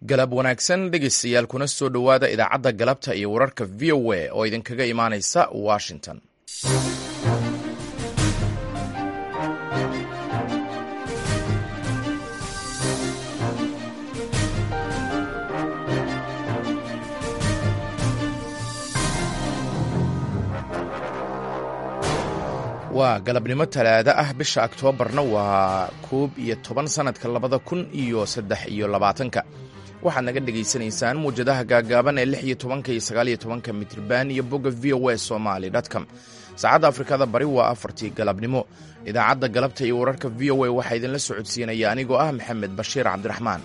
galab wanaagsan dhegeystayaal kuna soo dhowaada idaacadda galabta iyo wararka v o a oo idinkaga imaanaysa washington waa galabnimo talaado ah bisha oktoobarna waa koob iyo toban sanadka labada kun iyo saddex iyo labaatanka waxaad naga dhegaysanaysaan muwjadaha gaagaaban ee lix iyo tobanka iyo sagaal iyo tobanka mitrban iyo bogga v o a somaly com saacadda afrikada bari waa afartii galabnimo idaacadda galabta iyo wararka v o a waxaa idinla socodsiinaya anigoo ah maxamed bashiir cabdiraxmaan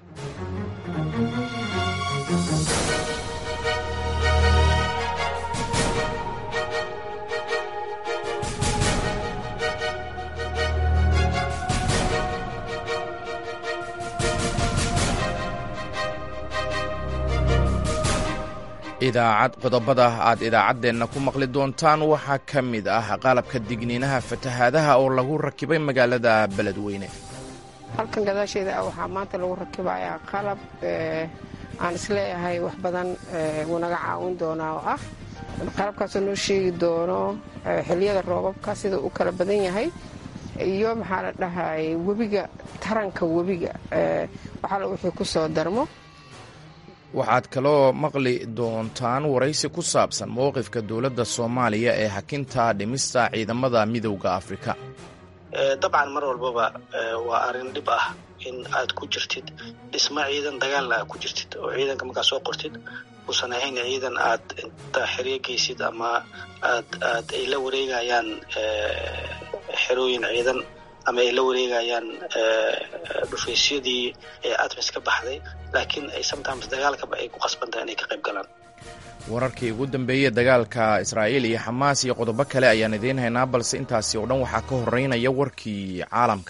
idaacad qodobada aad idaacaddeenna ku maqli doontaan waxaa ka mid ah qalabka digniinaha fatahaadaha oo lagu rakibay magaalada beledweyne halkan gadaasheeda ah waxaa maanta lagu rakibayaa qalab aan isleeyahay wax badan wuu naga caawin doonaa oo ah qalabkaasoo noo sheegi doono xiliyada roobabka sida uu kala badan yahay iyo maxaa la dhahay webiga taranka webiga waxaala wixii ku soo darmo waxaad kaloo maqli doontaan waraysi ku saabsan mowqifka dowladda soomaaliya ee hakinta dhimista ciidamada midowda afrika dabcan mar walbaba waa arrin dhib ah in aad ku jirtid dhismo ciidan dagaalna aad ku jirtid oo ciidanka markaad soo qortid uusan ahayn ciidan aad inta xeryo geysid ama aad aad ay la wareegayaan xerooyin ciidan ama ay la wareegayaan dhufaysyadii ee admis ka baxday laakiin ay sometimes dagaalkaba ay ku qasbantahay inay ka qayb galaan wararkii ugu dambeeyey dagaalka israa'iil iyo xamaas iyo qodobo kale ayaan idiin haynaa balse intaasi oo dhan waxaa ka horeynaya warkii caalamka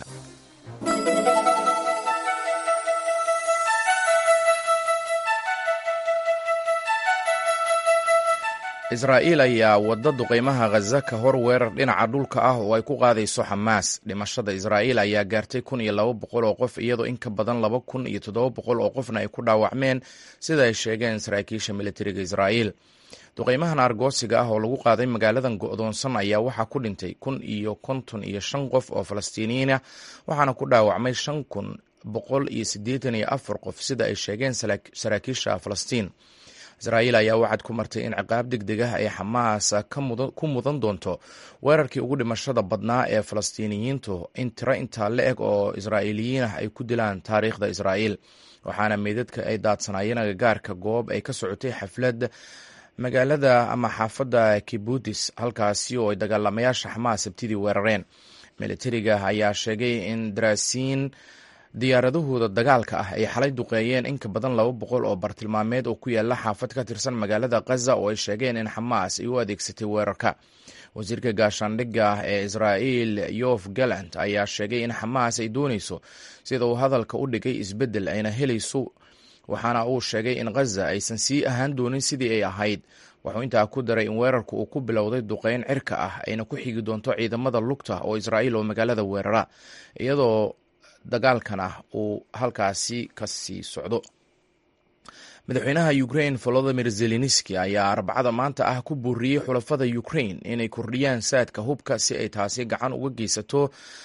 israa'iil ayaa wadda duqaymaha khaza ka hor weerar dhinaca dhulka ah oo ay ku qaadayso xamaas dhimashada israa'iil ayaa gaartay kun iyo laba boqol oo qof iyadoo in ka badan laba kun iyo toddoba boqol oo qofna ay ku dhaawacmeen sida ay sheegeen saraakiisha militariga israa'iil duqaymahan argoosiga ah oo lagu qaaday magaaladan go'doonsan ayaa waxaa ku dhintay kun iyo konton iyo shan qof oo falastiiniyiin ah waxaana ku dhaawacmay shan kun boqol iyo siddeetan iyo afar qof sida ay sheegeen saraakiisha falastiin israa'iil ayaa waxaad ku martay in ciqaab deg deg ah ay xamaas ku mudan doonto weerarkii ugu dhimashada badnaa ee falastiiniyiintu in tiro intaa la eg oo israa'iiliyiin ah ay ku dilaan taariikhda israa'iil waxaana meydadka ay daadsanaayeen agagaarka goob ay ka socotay xaflad magaalada ama xaafadda kibutis halkaasi oo ay dagaalamayaasha xamaas sabtidii weerareen militariga ayaa sheegay in daraasiin diyaaradahooda dagaalka ah ay xalay duqeeyeen in ka badan laba boqol oo bartilmaameed oo ku yaala xaafad ka tirsan magaalada khaza oo ay sheegeen in xamaas ay u adeegsatay weerarka wasiirka gaashaandhigga ah ee israa'iil yof galant ayaa sheegay in xamaas ay doonayso sida uu hadalka u dhigay isbeddel ayna helayso waxaana uu sheegay in khaza aysan sii ahaan doonin sidii ay ahayd wuxuu intaa ku daray in weerarku uu ku bilowday duqeyn cirka ah ayna ku xigi doonto ciidamada lugta oo israa'iil oo magaalada weerara iyadoo dagaalkan ah uu halkaasi ka sii socdo madaxweynaha ukrain volodimir zelenski ayaa arbacada maanta ah ku buuriyey xulafada ukrain inay kordhiyaan saadka hubka si ay taasi gacan uga geysato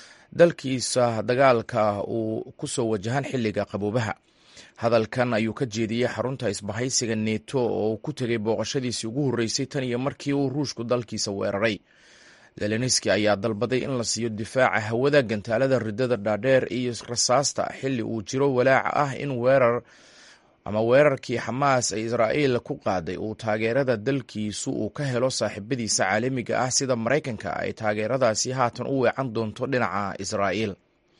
dalkiisa dagaalka uu kusoo wajahan xilliga qaboobaha hadalkan ayuu ka jeediyey xarunta isbahaysiga neto oo uu ku tegay booqashadiisii ugu horreysay tan iyo markii uu ruushku dalkiisa weeraray zelenski ayaa dalbaday in la siiyo difaaca hawada gantaalada ridada dhaadheer iyo rasaasta xilli uu jiro walaaca ah in weerar ama weerarkii xamaas ee israa'iil ku qaaday uu taageerada dalkiisu uu ka helo saaxiibadiisa caalamiga ah sida maraykanka ay taageeradaasi haatan u weecan doonto dhinaca israa'iil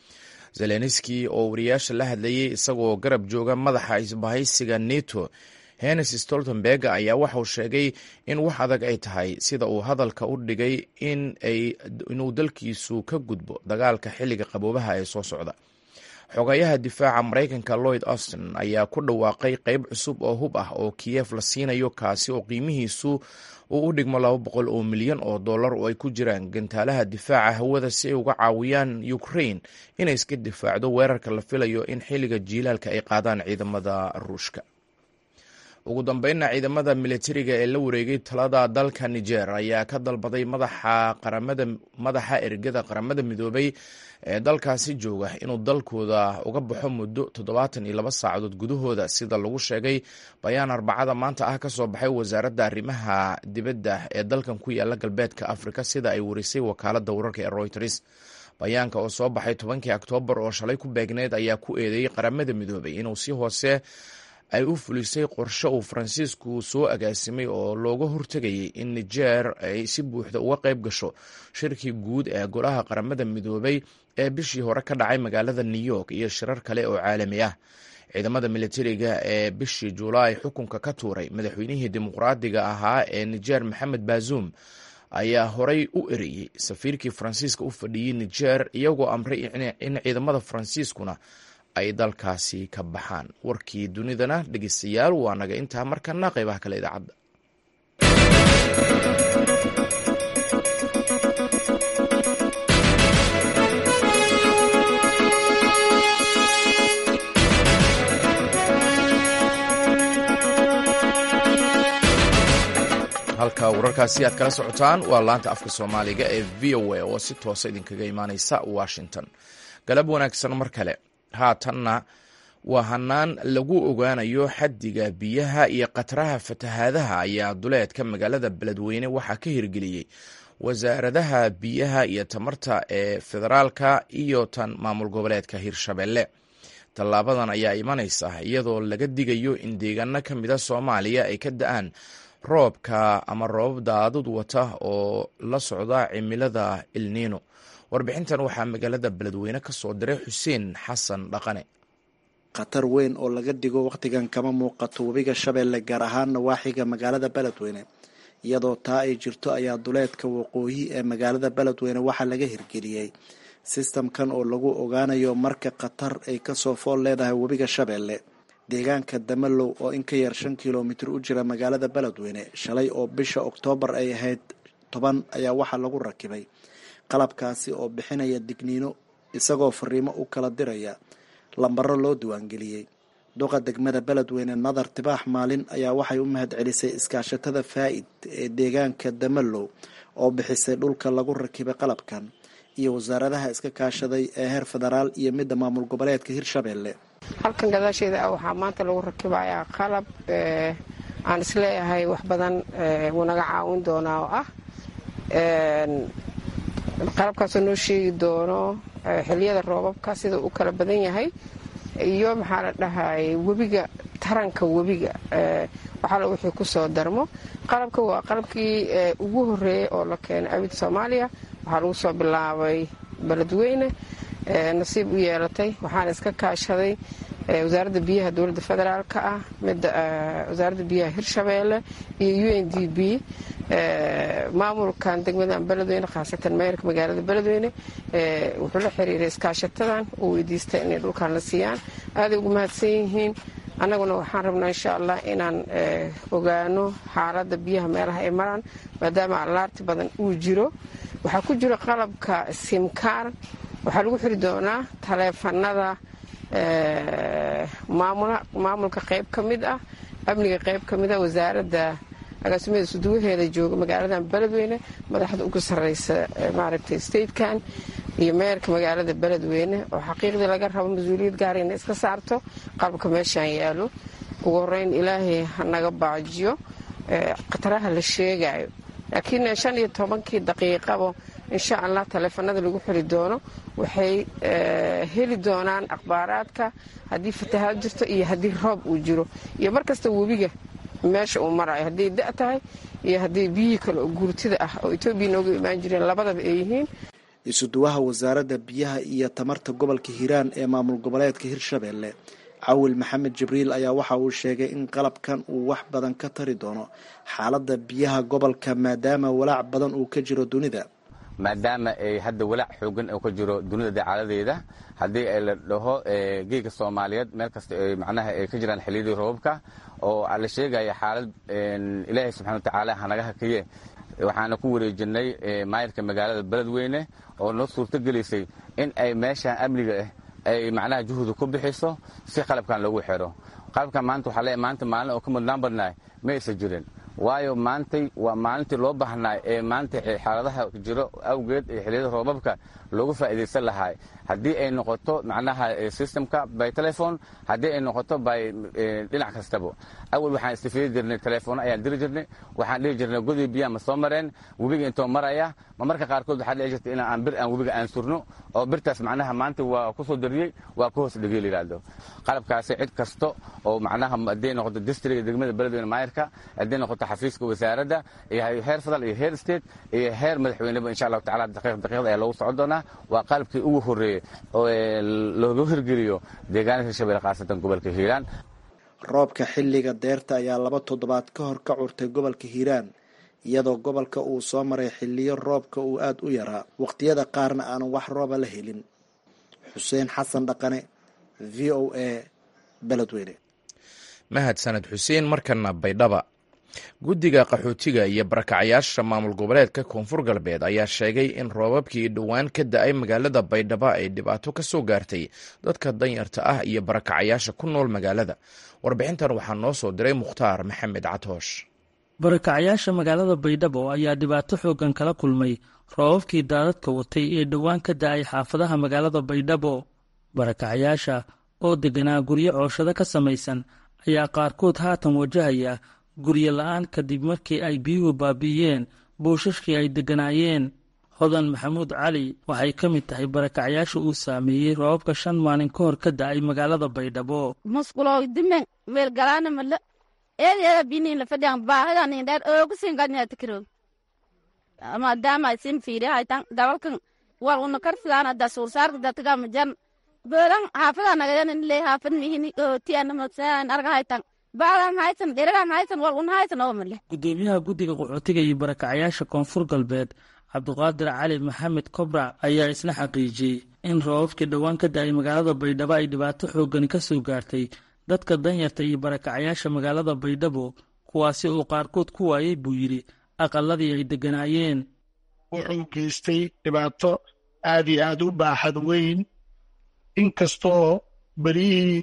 zelenski oo wariyaasha la hadlayey isagoo garab jooga madaxa isbahaysiga neto hennes stoltenberg ayaa waxauu sheegay in wax adag ay tahay sida uu hadalka u dhigay inuu dalkiisu ka gudbo dagaalka xilliga qaboobaha ee soo socda xogayaha difaaca maraykanka lloyd austin ayaa ku dhawaaqay qeyb cusub oo hub ah oo kiyef la siinayo kaasi oo qiimihiisu uu u dhigmo laba boqol oo milyan oo dollar oo ay ku jiraan gantaalaha difaaca hawada si ay uga caawiyaan ukrain inay iska difaacdo weerarka la filayo in xilliga jiilaalka ay qaadaan ciidamada ruushka ugu dambeynna ciidamada militariga ee la wareegay talada dalka niger ayaa ka dalbaday madaxa ergada qaramada midoobay ee dalkaasi jooga inuu dalkooda uga baxo muddo toddobaatan iyo laba saacadood gudahooda sida lagu sheegay bayaan arbacada maanta ah kasoo baxay wasaaradda arrimaha dibadda ee dalkan ku yaala galbeedka afrika sida ay warisay wakaalada wararka ee reuters bayaanka oo soo baxay tobankii oktoobar oo shalay ku beegneyd ayaa ku eedeeyey qaramada midoobay inuu si hoose ay u fulisay qorshe uu faransiisku soo agaasimay oo looga hortegayay in niger ay si buuxda uga qayb gasho shirkii guud ee golaha qaramada midoobay ee bishii hore ka dhacay magaalada new york iyo shirar kale oo caalami ah ciidamada militariga ee bishii julaay xukunka ka tuuray madaxweynihii dimuqraadiga ahaa ee niger maxamed bazuum ayaa horay u ereyey safiirkii faransiiska u fadhiyey niger iyagoo amray in ciidamada faransiiskuna ay dalkaasi ka baxaan warkii dunidana dhegeystayaal waa naga intaa markana qeybaha kale idaacadda halka wararkaasi aad kala socotaan waa laanta afka soomaaliga ee v o a oo si toosa idinkaga imaaneysa washington galab wanaagsan mar kale haatanna waa hanaan lagu ogaanayo xaddiga biyaha iyo khatraha fatahaadaha ayaa duleedka magaalada beledweyne waxaa ka hirgeliyey wasaaradaha biyaha iyo tamarta ee federaalka iyo tan maamul goboleedka hirshabelle tallaabadan ayaa imanaysa iyadoo laga digayo in deegaano ka mida soomaaliya ay ka da-aan roobka ama roobab daadud wata oo la socda cimilada ilniino warbixintan waxaa magaalada beledweyne ka soo diray xuseen xasan dhaqane khatar weyn oo laga dhigo wakhtigan kama muuqato webiga shabeelle gaar ahaan nawaaxiga magaalada beledweyne iyadoo taa ay jirto ayaa duleedka waqooyi ee magaalada beledweyne waxaa laga hirgeliyey sistamkan oo lagu ogaanayo marka khatar ay kasoo fool leedahay webiga shabeelle deegaanka damalow oo in ka yar shan kilomitir u jira magaalada beledweyne shalay oo bisha oktoobar ay ahayd toban ayaa waxaa lagu rakibay qalabkaasi oo bixinaya digniino isagoo fariimo u kala diraya lambaro loo diiwaangeliyey duqa degmada beledweyne nadar tibaax maalin ayaa waxay u mahad celisay iskaashatada faa'id ee deegaanka damalow oo bixisay dhulka lagu rakibay qalabkan iyo wasaaradaha iska kaashaday ee heer federaal iyo midda maamul goboleedka hirshabelle halkan gadaasheeda ah waxaa maanta lagu rakibayaa qalab aan isleeyahay wax badan wuu naga caawin doonaa oo ah qalabkaasoo noo sheegi doono xiliyada roobabka sida u kala badan yahay iyo maxaa la dhahay webiga taranka webiga waxaala wixii kusoo darmo qalabka waa qalabkii ugu horeeyay oo la keenay abid soomaaliya waxaa lagu soo bilaabay beledweyne nasiib u yeelatay waxaana iska kaashaday wasaaradda biyaha dowladda federaalk ah midda wasaaradda biyaha hirshabeelle iyo u n d b maamulkan degmadan beledweyne khaasatan meerka magaalada beledweyne wuxuu la xiriiray iskaashatadan uu weydiistay inay dhulkan la siiyaan aaday ugu mahadsan yihiin annaguna waxaan rabnaa insha allah inaan ogaano xaaladda biyaha meelaha ay maraan maadaama allaarti badan uu jiro waxaa ku jiro qalabka simkaar waxaa lagu xiri doonaa taleefanada maamulka qayb ka mid ah amniga qayb ka mid ah wasaaradda agaasimaeda suduwaheeda jooga magaaladan beledweyne madaxda ugu sarreysa maaragtay statekan iyo meerka magaalada beledweyne oo xaqiiqdii laga rabo mas-uuliyad gaara inay iska saarto qalabka meeshaan yaalo ugu horeyn ilaahay hanaga baajiyo khataraha la sheegayo laakiin shan iyo tobankii daqiiqabo insha allah taleefanada lagu xiri doono waxay heli doonaan akhbaaraadka haddii fatahaad jirto iyo haddii roob uu jiro iyo markasta webiga meesha uu marayo hadday da tahay iyo haddii biyihii kale oo guurtida ah oo etoobiya nooga imaan jireen labadaba ay yihiin isuduwaha wasaaradda biyaha iyo tamarta gobolka hiiraan ee maamul goboleedka hirshabelle cawil maxamed jibriil ayaa waxa uu sheegay in qalabkan uu wax badan ka tari doono xaaladda biyaha gobolka maadaama walaac badan uu ka jiro dunida maadaama ay hadda walaac xoogan oo ka jiro dunida dacaaladeeda haddii la dhaho geega soomaaliyeed meel kasta macnaha ay ka jiraan xilliyadii roobabka oo la sheegaya xaalad ilaahay subxana watacaala hanaga hakiye waxaana ku wareejinay maayirka magaalada beledweyne oo noo suurto gelisay in ay meeshaan amniga ah ay macnaha juhda ku bixiso si qalabkan loogu xidho qalabkan maanta waxaa leeyahay maanta maalin oo ka mudnaan badnaay ma aysan jirin waayo maantay waa maalintii loo baahnaa ee maanta xaaladaha jiro awgeed ee xilliyada roobabka loogu faa'iidaysan lahaa haddii ay noqoto macnaha systemka by telefon haddii ay noqoto by dhinac kastaba awal waxaan istifiidi jirnay telefono ayaan diri jirnay waxaan dhihi jirnay godii biyaha ma soo mareen webiga intoo maraya ma marka qaarkood waxaa dhici jirta in aan bir aan webiga aan surno oo birtaas macnaha maanta waa ku soo dariyey waa ku hoos dhigay layidhaahdo qalabkaasi cid kasta oo macnaha hadday noqoto districtka degmada beledweyne maayirka hadday noqoto xafiiska wasaaradda iyo heer federal iyo heer state iyo heer madaxweyneba insha allahu tacala daqiiq daqiiqda ayaa loogu socon doonaa waa qalabkii ugu horreeyey oo looga hirgeliyo deegaanka hirshabelle khaasatan gobolka hiiraan roobka xilliga deerta ayaa laba toddobaad ka hor ka curtay gobolka hiiraan iyadoo gobolka uu soo maray xiliyo roobka uu aada u yaraa waqtiyada qaarna aanan wax rooba la helin xuseen xasan dhaqane v o a beledweyne mahadsaned xuseen markana baydhaba guddiga qaxootiga iyo barakacyaasha maamul goboleedka koonfur galbeed ayaa sheegay in roobabkii dhowaan ka da-ay magaalada baydhabo ay dhibaato ka soo gaartay dadka danyarta ah iyo barakacyaasha ku nool magaalada warbixintan waxaa noo soo diray mukhtaar maxamed catoosh barakacyaasha magaalada baydhabo ayaa dhibaato xoogan kala kulmay roobabkii daadadka watay ee dhowaan ka da-ay xaafadaha magaalada baydhabo barakacyaasha oo deganaa guryo cooshado ka samaysan ayaa qaarkood haatan wajahaya guryo la-aan kadib markii ay biyuhu baabi'iyeen buushashkii ay degganaayeen hodan maxamuud cali waxay ka mid tahay barakacyaasha uu saameeyey roobabka shan maalin ka hor ka da-ay magaalada baydhabo musqulo dimen weelgalaana mala eedeeda binin la fadhiyan baahidan indheer oogu singadnya tikiro maadaama isin fiiri haytan dabalkan wal una karfidaana da suursaarka datiga majan boolan haafada nagadan le haafad mihini ootiana magsaan arga haytan baalan haytan dheradan haytan wal una haytan oo male gudoomiyaha guddiga qaxootiga iyo barakacyaasha koonfur galbeed cabdiqaadir cali maxamed kobra ayaa isna xaqiijiyey in roobabkii dhowaan ka da-ay magaalada baydhabo ay dhibaato xoogani ka soo gaartay dadka danyarta iyo barakacyaasha magaalada baydhabo kuwaasi uu qaarkood ku waayey buu yidhi aqaladii ay degganaayeen wuxuu geystay dhibaato aad iyo aad u baaxad weyn inkastoo berihii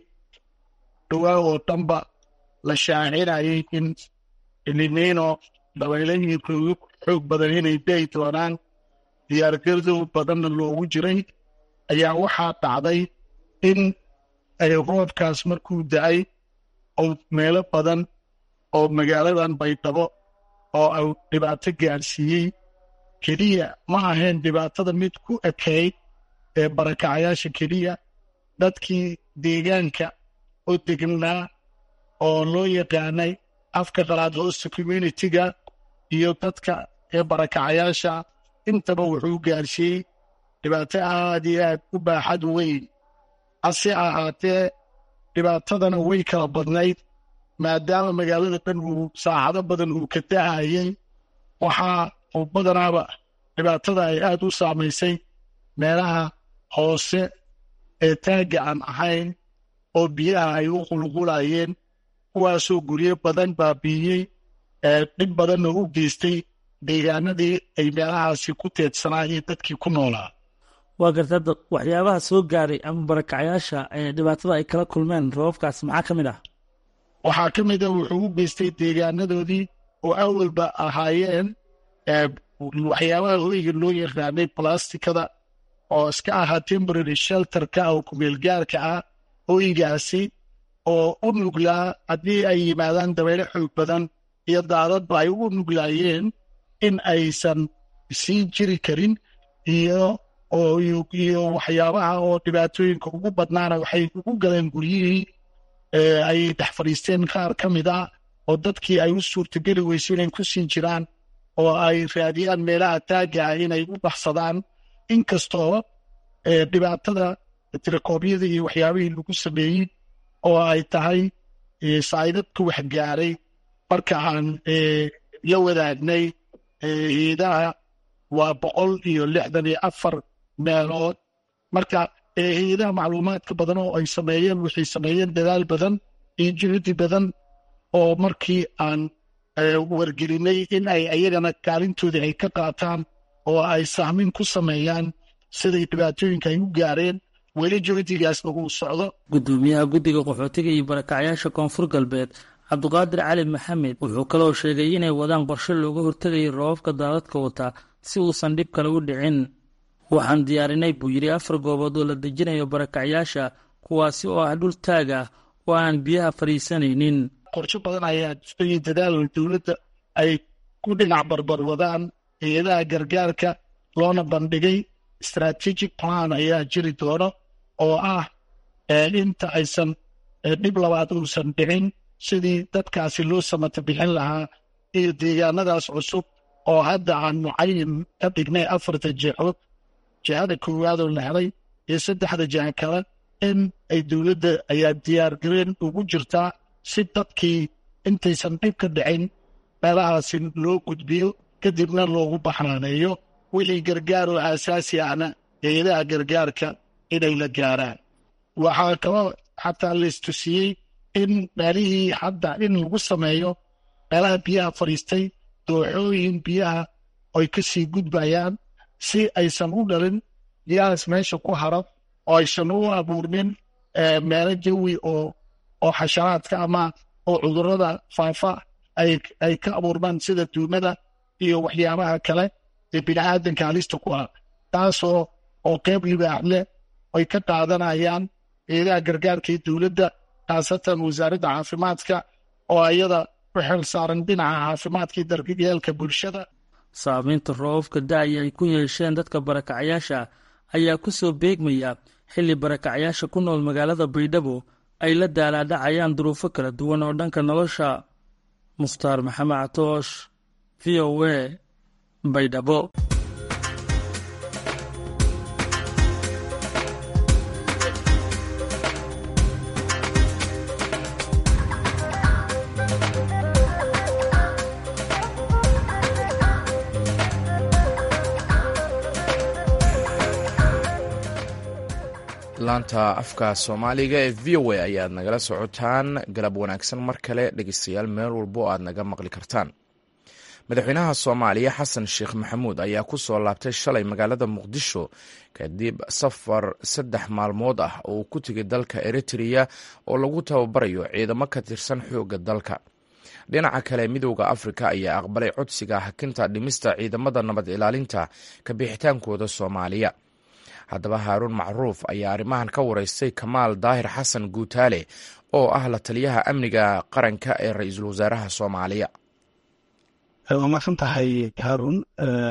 dhowaa oo dhanba la shaacinayay in ilinino dabaylahii xoog badan inay dayi doonaan diyaargardo badanna loogu jiray ayaa waxaa dhacday in ay roobkaas markuu da-ay oo meelo badan oo magaaladan baydhabo oo ay dhibaato gaadhsiiyey keliya ma ahayn dhibaatada mid ku ekeyd ee barakacyaasha keliya dadkii deegaanka oo degnaa oo loo yaqaanay afka qalaad hosta communitiga iyo dadka ee barakacyaasha intaba wuxuu gaadhsiiyey dhibaato aad iyo aad u baaxad weyn hase ahaatee dhibaatadana way kala badnayd maadaama magaalada dhan uu saacado badan uu ka dahayay waxaa uu badanaaba dhibaatada ay aad u saamaysay meelaha hoose ee taagga aan ahayn oo biyaha ay u qulqulayeen kuwaasoo guryo badan baabiiyey ee dhib badanna u geystay deegaanadii ay meelahaasi ku teedsanaayeen dadkii ku noolaa waa gartada waxyaabaha soo gaaray ama barakacyaasha ee dhibaatada ay kala kulmeen roobabkaas maxaa ka mid ah waxaa ka mid a wuxuu u geystay deegaanadoodii oo awalba ahaayeen waxyaabaha hoyga loo yaqaanay blastikada oo iska ahaa temporary shelterka oo kumeelgaarka ah hoygaasi oo u nuglaa haddii ay yimaadaan dabeyle xoog badan iyo daadadba ay u nuglaayeen in aysan sii jiri karin iyo iyo waxyaabaha oo dhibaatooyinka ugu badnaana waxay ugu galeen guryihii ay dhex fadhiisteen qaar ka mid ah oo dadkii ay u suurtageli weyso inay ku siin jiraan oo ay raadiyaan meelaha taagga ah inay u baxsadaan inkastoo dhibaatada tirakoobyada iyo waxyaabihii lagu sameeyey oo ay tahay saa'idadka waxgaaray marka aan la wadaagnay heedaha waa boqol iyo lixdan iyo afar meelood marka hay-adaha macluumaadka badan oo ay sameeyeen waxay sameeyeen dadaal badan iyo jihdi badan oo markii aan wargelinay in ay ayagana kaalintoodii ay ka qaataan oo ay sahmin ku sameeyaan siday dhibaatooyinka ay u gaareen weli jihdigaasna uu socdo gudoomiyaha guddiga qaxootiga iyo barakacyaasha koonfur galbeed cabdiqaadir cali maxamed wuxuu kaloo sheegay inay wadaan qorshe looga hortegayay roobabka daadadka wata si uusan dhib kale u dhicin waxaan diyaarinay buu yidhi afar goobood oo la dejinayo barakacyaasha kuwaasi oo ah dhul taag ah oo aan biyaha fadhiisanaynin qorsho badan ayaa jirtay dadaal dowladda ay ku dhinac barbar wadaan hay-adaha gargaarka loona bandhigay strategic plan ayaa jiri doono oo ah inta aysan dhib labaad uusan dhicin sidii dadkaasi loo samata bixin lahaa iyo deegaanadaas cusub oo hadda aan mucayin ka dhignay afarta jihod jihada koowaadoo la helay iyo saddexda jiha kale in ay dowladda ayaa diyaargareen ugu jirtaa si dadkii intaysan dhib ka dhicin meelahaasi loo gudbiyo kadibna loogu baxnaaneeyo wixii gargaar oo aasaasi ahna hay-adaha gargaarka inay la gaaraan waxaa kaloo xataa laistusiyey in meelihii hadda in lagu sameeyo meelaha biyaha fadhiistay dooxooyin biyaha ay ka sii gudbayaan si aysan u dhalin biyahaas meesha ku haro oo aysan u abuurmin meelo jawi oo oo xasharaadka ama oo cudurada faafa ay ka abuurmaan sida duumada iyo waxyaabaha kale ee bini'aadanka halista ku ah taasoo oo qeyb libaax leh ay ka qaadanayaan eedaha gargaarka iyo dowladda khaasatan wasaaradda caafimaadka oo ayada u xil saaran dhinaca caafimaadka iyo daryeelka bulshada saamaynta roobabka da-ya ay ku yeesheen dadka barakacyaasha ayaa ku soo beegmaya xilli barakacyaasha ku nool magaalada baydhabo ay la daalaadhacayaan duruufo kala duwan oo dhanka nolosha mukhtaar maxamed catoosh v o a baydhabo laanta afka soomaaliga ee v o a ayaad nagala socotaan galab wanaagsan mar kale dhegeystayaal meel walbo oo aad naga maqli kartaan madaxweynaha soomaaliya xasan sheekh maxamuud ayaa ku soo laabtay shalay magaalada muqdisho kadib safar saddex maalmood ah oo uu ku tegay dalka eritreya oo lagu tababarayo ciidamo ka tirsan xoogga dalka dhinaca kale midooda afrika ayaa aqbalay codsiga hakinta dhimista ciidamada nabad ilaalinta ka bixitaankooda soomaaliya haddaba haaruun macruuf ayaa arrimahan ka wareystay kamaal daahir xasan guutaale oo ah la taliyaha amniga qaranka ee ra-iisul wasaaraha soomaaliya waa maadsan tahay haarun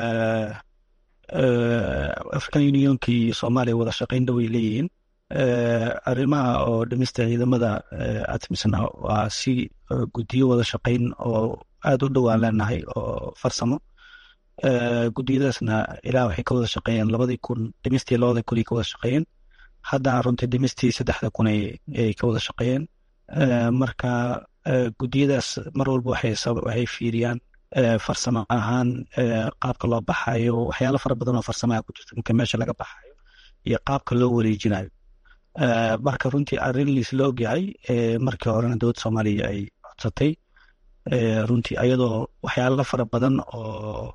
african unionka iyo soomaaliya wada shaqayn dhoway leeyihiin arrimaha oo dhimista ciidamada atmisna waa si guddiyo wada shaqayn oo aada u dhowaan leenahay oo farsamo guddiyadaasna ilaa waxay ka wada shaqeeyeen labadii kun dhimistii labada kun ay ka wada shaqeeyeen haddana runtii dhimistii saddexda kun ay ka wada shaqeeyeen marka guddiyadaas mar walba waxay fiiriyaan farsamo ahaan qaabka loo baxayo waxyaalo fara badan oo farsamaha ku jirta marka meesha laga baxayo iyo qaabka loo wareejinayo marka runtii arrin liisla ogyahay markii horena dowladda soomaaliya ay codsatay runtii ayadoo waxyaalo fara badan oo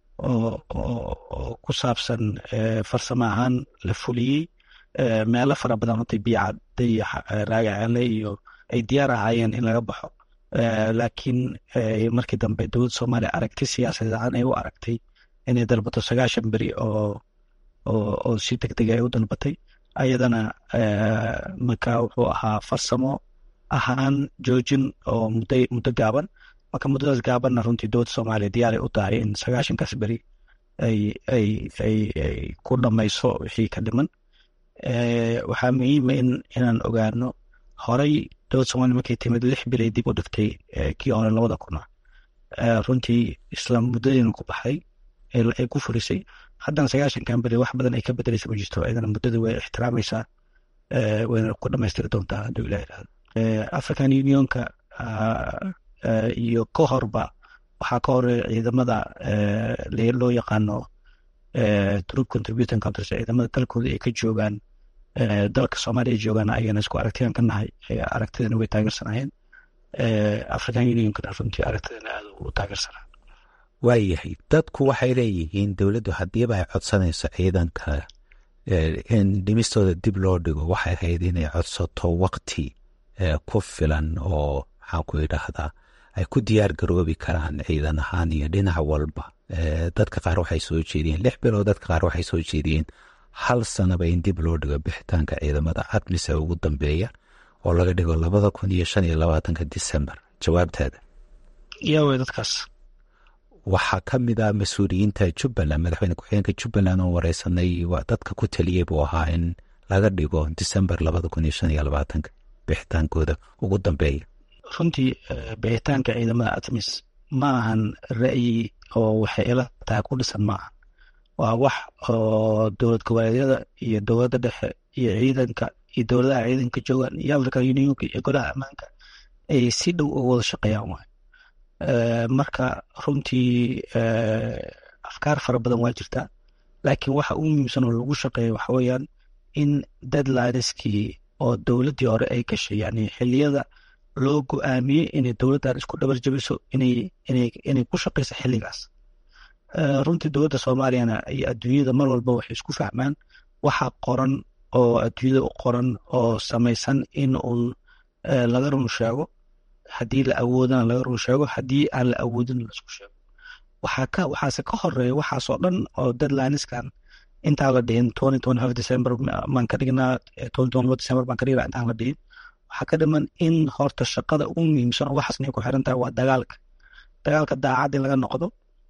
oo ku saabsan farsamo ahaan la fuliyey meelo fara badan runtii biicadda iyo raagacaale iyo ay diyaar ahaayeen in laga baxo laakiin markii dambe dowladda soomaaliya aragti siyaasadeed ahaan ay u aragtay inay dalbato sagaashan beri oo oo si deg deg ay u dalbatay ayadana marka wuxuu ahaa farsamo ahaan joojin oo muddo muddo gaaban marka muddadaas gaabanna runtii dowladda soomaaliya diyaaray u tahay in sagaashankaas beri ay ay ay ay ku dhamayso wixii ka dhiman waxaa muhiima in inaan ogaano horey dowladda somaaliya markay timid lix bil ay dib u dhigtay kii hore labada kuna runtii isla muddadiina ku baxday ay ku furisay haddana sagaashankan beri wax badan ay ka bedeleysa ma jirto ayadana muddada way ixtiraamaysaa wayna ku dhamaystiri doontaa hadduu ilah irahdo african unionka iyo ka horba waxaa ka hore ciidamada loo yaqaano troop contributing countries ciidamada dalkooda ay ka joogaan dalka soomaaliya ay joogaan ayagana isku aragtiyan ka nahay aragtidana way taageersanayeen african unionkana runtii aragtidana aad u taageersanaa waayahay dadku waxay leeyihiin dowladdu haddiiba ay codsanayso ciidanka in dhimistooda dib loo dhigo waxay ahayd inay codsato wakti ku filan oo maxaan ku idhaahdaa ay ku diyaar garoobi karaan ciidan ahaan iyo dhinac walba dadka qaar waxay soo jeediyeen lix bilood dadka qaar waxay soo jeediyeen hal sanaba in dib loo dhigo bixitaanka ciidamada admise ugu dambeeya oo laga dhigo labada kun iyo shan iyo labaatanka disembar jawaabtaada yaa wey dadkaas waxaa ka mid ah mas-uuliyiinta jubbaland madaxweyne ku-xigeenka jubbaland oo wareysanay dadka ku taliyey buu ahaa in laga dhigo disembar labada kun iyo shan iyo labaatanka bixitaankooda ugu dambeeya runtii bixitaanka ciidamada atmis ma ahan ra'yi oo waxay ila tahay ku dhisan ma ahan waa wax oo dowlad goboleedyada iyo dowladda dhexe iyo ciidanka iyo dowladaha ciidanka joogaan iyo african unionka iyo golaha ammaanka ay si dhow uga wada shaqeeyaan waay marka runtii afkaar fara badan waa jirtaa laakiin waxa ugu muhiimsan oo lagu shaqeeya waxa weeyaan in deadlineskii oo dowladdii hore ay gashay yani xiliyada loo go-aamiyey inay dowladdan isku dhabar jabiso inay inay inay ku shaqeyso xilligaas runtii dowladda soomaaliyana iyo adduunyada mar walba waxay isku fahmaan waxa qoran oo adduunyada u qoran oo samaysan in uun laga run sheego haddii la awoodana laga run sheego haddii aan la awoodin laisku sheego waxaa ka waxaase ka horeeya waxaasoo dhan oo deadlineskan intaan la dhihin twenty twenty five december baan ka dhignaa twenty twenty four december baan ka dhignaa intaan la dhihin waxaa ka dhiman in horta shaqada ugu muhiimsan oo waxaasnay ku xiran tahay waa dagaalka dagaalka daacad in laga noqdo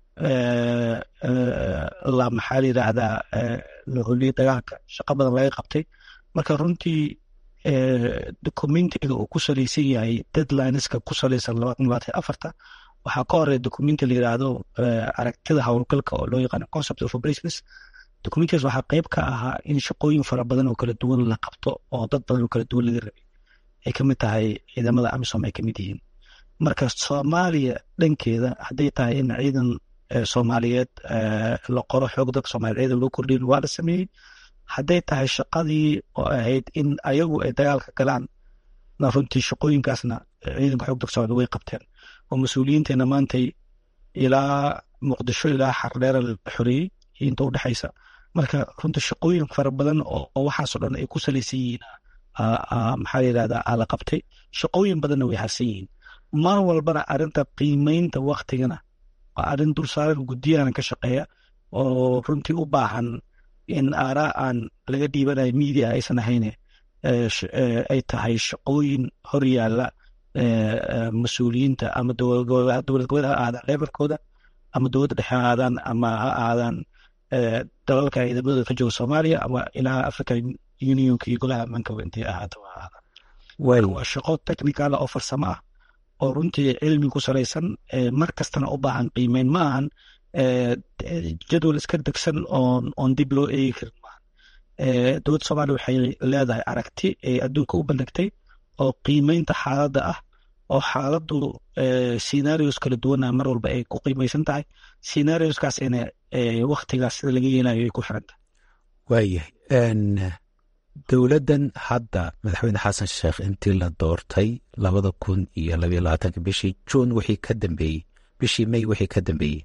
la maxaa la yidhaahdaa la holiyey dagaalka shaqa badan laga qabtay marka runtii documentiga uu ku salaysan yahay deadlineska ku salaysan labaatan labaatan afarta waxaa ka horeeya documenti la yidhaahdo aragtida howlgalka oo loo yaqaano concept of operations documentigaas waxaa qeyb ka ahaa in shaqooyin fara badan oo kala duwan la qabto oo dad badan oo kala duwan laga rabay ay ka mid tahay ciidamada amisom ay ka mid yihiin marka soomaaliya dhankeeda hadday tahay in ciidan soomaaliyeed la qoro xoog dadka soomaliya ciidan loo kordhiyin waa la sameeyey hadday tahay shaqadii oo ahayd in ayagu ay dagaalka galaan na runtii shaqooyinkaasna ciidanka xoog dadka soomaliya way qabteen oo mas-uuliyiinteena maantay ilaa muqdisho ilaa xardheera la xoreeyey iyo inta udhexaysa marka runtii shaqooyin fara badan oo waxaasoo dhan ay ku salaysan yihiin maxaa la yidhahdaa aa la qabtay shaqooyin badanna way harsan yihiin mar walbana arrinta qiimeynta waktigana waa arrin dul saaran guddiyana ka shaqeeya oo runtii u baahan in aaraa aan laga dhiibanayo media aysan ahayne ay tahay shaqooyin hor yaalla mas-uuliyiinta ama dowlad goboleed ha aadaan leebarkooda ama dowladda dhexe ha aadaan ama ha aadaan dalalka ciidamadooda ka jooga soomaaliya ama ilaa african unionka iyo golaha ammaanka intay ahaato ha aadaan waa shaqo technicala oo farsamo ah oo runtii cilmi ku salaysan mar kastana u baahan qiimeyn ma ahan jadwal iska degsan oon oon dib loo eegi karin maahan dowladda soomaaliya waxay leedahay aragti ay adduunka u bandhigtay oo qiimeynta xaaladda ah oo xaaladdu scenarios kala duwana mar walba ay ku qiimeysan tahay scenarioskaasina waktigaas sida laga yeelayo ay ku xiran tahay waayahay dowladdan hadda madaxweyne xasan sheekh intii la doortay labada kun iyo labayo labaatanka bishii juun wixii ka dambeeyey bishii may wixii ka dambeeyey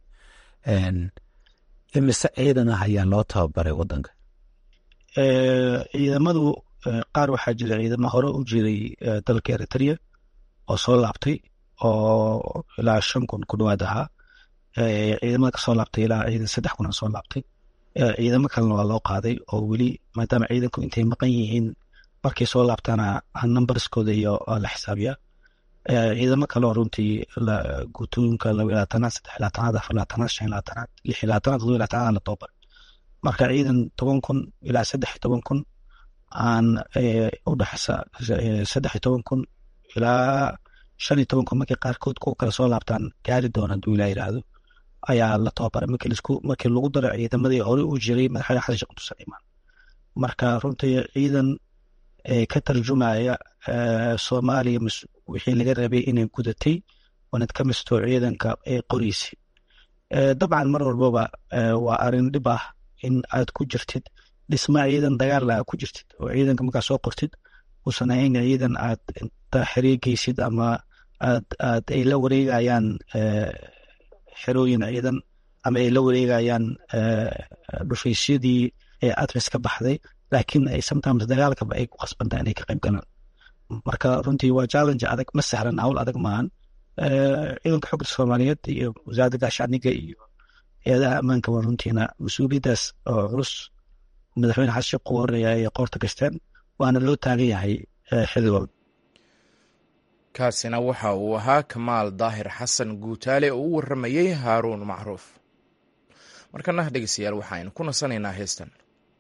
imise ciidan ah ayaa loo tababaray wadanka ciidamadu qaar waxaa jira ciidamo hore u jiray dalka eritrea oo soo laabtay oo ilaa shan kun ku dhawaad ahaa ciidamada kasoo laabtay ilaa ciidan saddex kun soo laabtay ciidamo kalena waa loo qaaday oo weli maadaama ciidanku intay maqan yihiin markay soo laabtaana numberskooda iyo la xisaabiyaa ciidamo kaleo runtii guutooyinka laba labaatanaad saddex labaatanaad afar labaatanaad shan labaatanaad lix labaatanaad todoba labaatanaad la tababar marka ciidan toban kun ilaa saddex iyo toban kun aan u dhexeysa saddex iyo toban kun ilaa shan iyo toban kun markay qaarkood kuwa kale soo laabtaan gaari doona hadduu ilaa yidhaahdo ayaa la tababaray markii lisku markii lagu daro ciidamadii hore u jiray madaxweyne xasan sheekh muuse imaan marka runtii ciidan ka tarjumaya soomaaliya wixii laga rabay inay gudatay wanad ka misto ciidanka ee qoriisi dabcan mar walbaba waa arrin dhib ah in aad ku jirtid dhisma ciidan dagaal aa ku jirtid oo ciidanka markaa soo qortid uusan ahayn ciidan aad inta xiriirgeysid ama aad aad ay la wareegayaan xerooyin ciidan ama ay la wareegayaan dhufaysyadii ee adres ka baxday laakiin ay sometimes dagaalkaba ay ku qasbantaa inay ka qayb galaan marka runtii waa challenge adag ma sahlan hawl adag maahan ciidanka xogta soomaaliyeed iyo wasaaradda gaashaaniga iyo hay-adaha ammaanka waa runtiina mas-uuliyaddaas oo culus madaxweyne xasan sheekh ugu horeeya ay qoorta gasteen waana loo taagan yahay xilli walba kaasina waxa uu ahaa kamaal daahir xasan guutaale oo u warramayey haaruun macruuf markana dhegeystayaal waxaaynu ku nasanaynaa heestan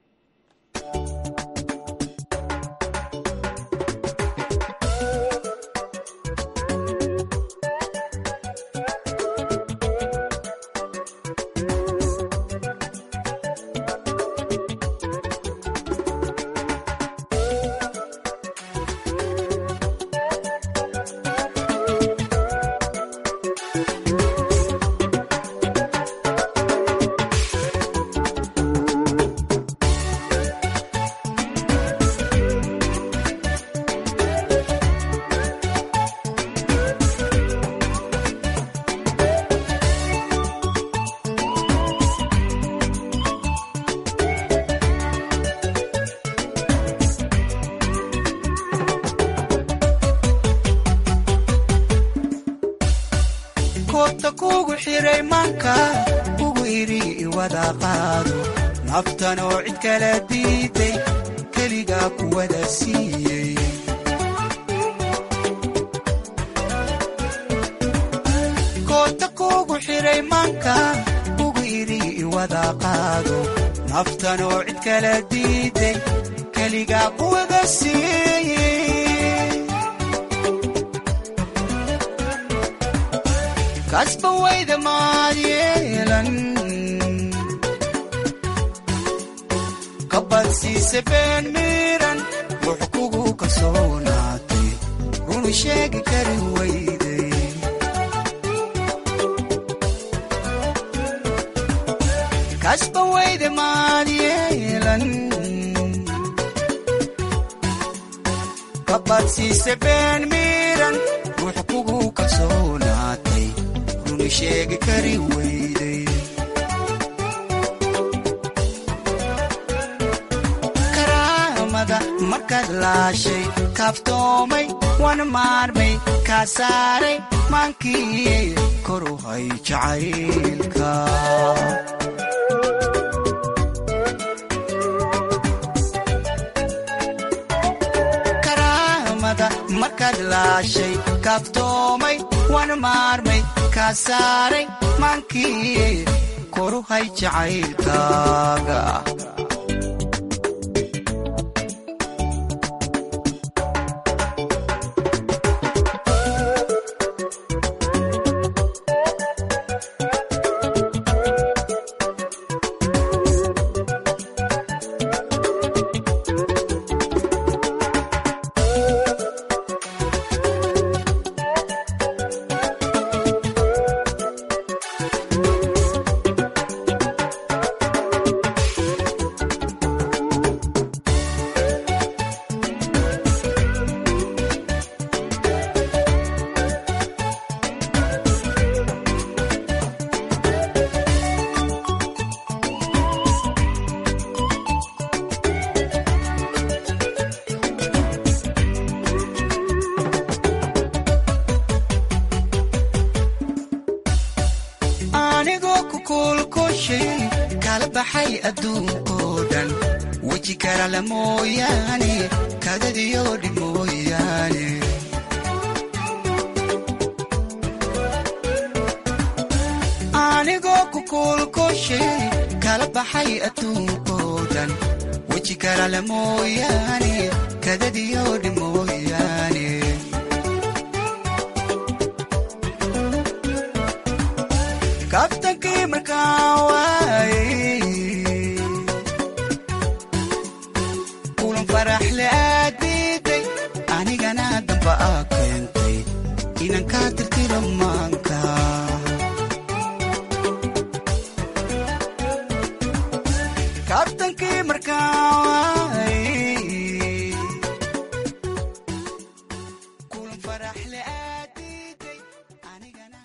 naftan oo cid kala diiday keligaa ku wada siiyey koota kuugu xidhay maanka ugu idhi iwada qaado naftan oo cid kala diiday keligaa ku wada siiyey kasba wayda maad yeelan kabadsiise been miiran wux kugu kalsoonaatay runu sheegi kari weyday kasba weyde maad yeelan kabadsiise been miiran wux kugu kalsoonaatay runu sheegi kari weyday markaad laashay kaaftoomay wana maarmay kaa saaray maankii koru hay jacaylka karaamada markaad laashay kaaftoomay wana maarmay kaa saaray maankii koru hay jacaylkaaga anigoo ku kuulkushay kala baxay adduunkoo dhan weji karala mooyaane kadadiyo dhib mooyaane anigoo ku kuulkushay kala baxay adduunkoo dhan weji karala mooyaane kadadiyo dhib mooyaane kabtankii markaa waayey kulan faraxle aad diiday anigana damba aa keentay inan kaa tirtiro maanka faraxle aad diiday anigana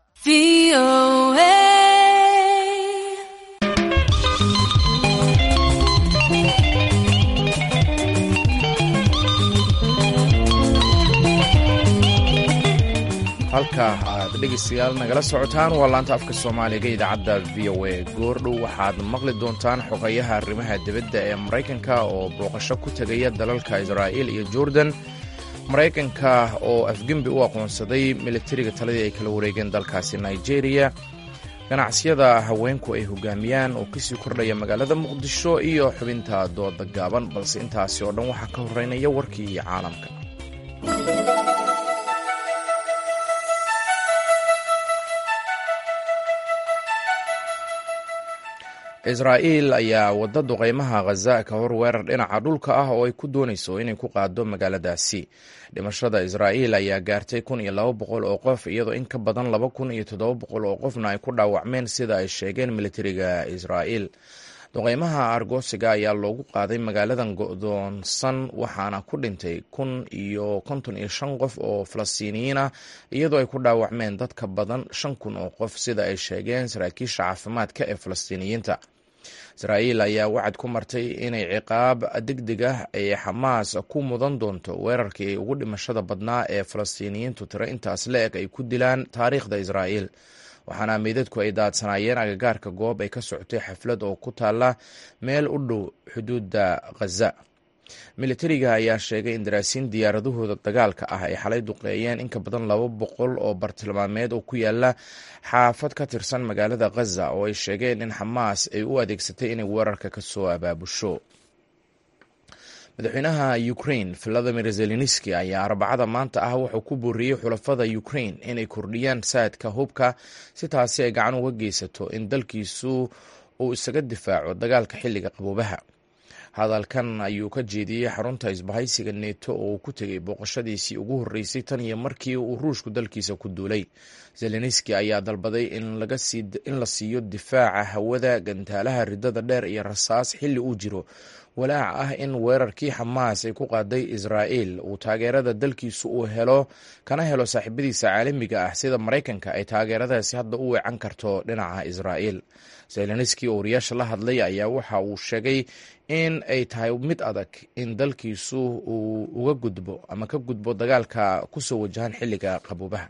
halka aad dhegaystayaal nagala socotaan waa laanta afka soomaaliga idaacadda v o a goordhow waxaad maqli doontaan xogayaha arrimaha dibadda ee maraykanka oo booqasho ku tegaya dalalka israa'iil iyo jordan maraykanka oo afgembi u aqoonsaday militariga taladii ay kala wareegeen dalkaasi nigeria ganacsiyada haweenku ay hogaamiyaan oo kasii kordhaya magaalada muqdisho iyo xubinta dooda gaaban balse intaasi oo dhan waxaa ka horeynaya warkii caalamka israa'iil ayaa wadda duqaymaha khaza ka hor weerar dhinaca dhulka ah oo ay ku doonayso inay ku qaado magaaladaasi dhimashada israa'iil ayaa gaartay kun iyo laba boqol oo qof iyadoo in ka badan laba kun iyo toddoba boqol oo qofna ay ku dhaawacmeen sida ay sheegeen militariga israa'iil duqaymaha argoosiga ayaa loogu qaaday magaaladan go'doonsan waxaana ku dhintay kun iyo konton iyo shan qof oo falastiiniyiin ah iyadoo ay ku dhaawacmeen dad ka badan shan kun oo qof sida ay sheegeen saraakiisha caafimaadka ee falastiiniyiinta israa'iil ayaa wacad ku martay inay ciqaab degdeg ah ay xamaas ku mudan doonto weerarkii ugu dhimashada badnaa ee falastiiniyiintu tiro intaas la eg ay ku dilaan taariikhda israa'iil waxaana meydadku ay daadsanaayeen agagaarka goob ay ka socotay xaflad oo ku taalla meel u dhow xuduudda khaza militariga ayaa sheegay in daraasiin diyaaradahooda dagaalka ah ay xalay duqeeyeen in ka badan laba boqol oo bartilmaameed oo ku yaala xaafad ka tirsan magaalada khaza oo ay sheegeen in xamaas ay u adeegsatay inay weerarka ka soo abaabusho madaxweynaha ukrain valadimir zelenski ayaa arbacada maanta ah wuxuu ku booriyey xulafada ukrain inay kordhiyaan saadka hubka si taasi ay gacan uga geysato in dalkiisu uu isaga difaaco dagaalka xilliga qaboobaha hadalkan ayuu ka jeediyey xarunta isbahaysiga neto oo uu ku tegey booqashadiisii ugu horreysay tan iyo markii uu ruushku dalkiisa ku duulay zelenski ayaa dalbaday in la siiyo difaaca hawada gantaalaha ridada dheer iyo rasaas xilli uu jiro walaac ah in weerarkii xamaas ay ku qaaday israa'iil uu taageerada dalkiisu uu helo kana helo saaxiibadiisa caalamiga ah sida maraykanka ay taageeradaasi hadda u weecan karto dhinaca israa'iil zelenski oo wariyaasha la hadlay ayaa waxa uu sheegay in ay tahay mid adag in dalkiisu uu uga gudbo ama ka gudbo dagaalka kusoo wajahan xilliga qaboobaha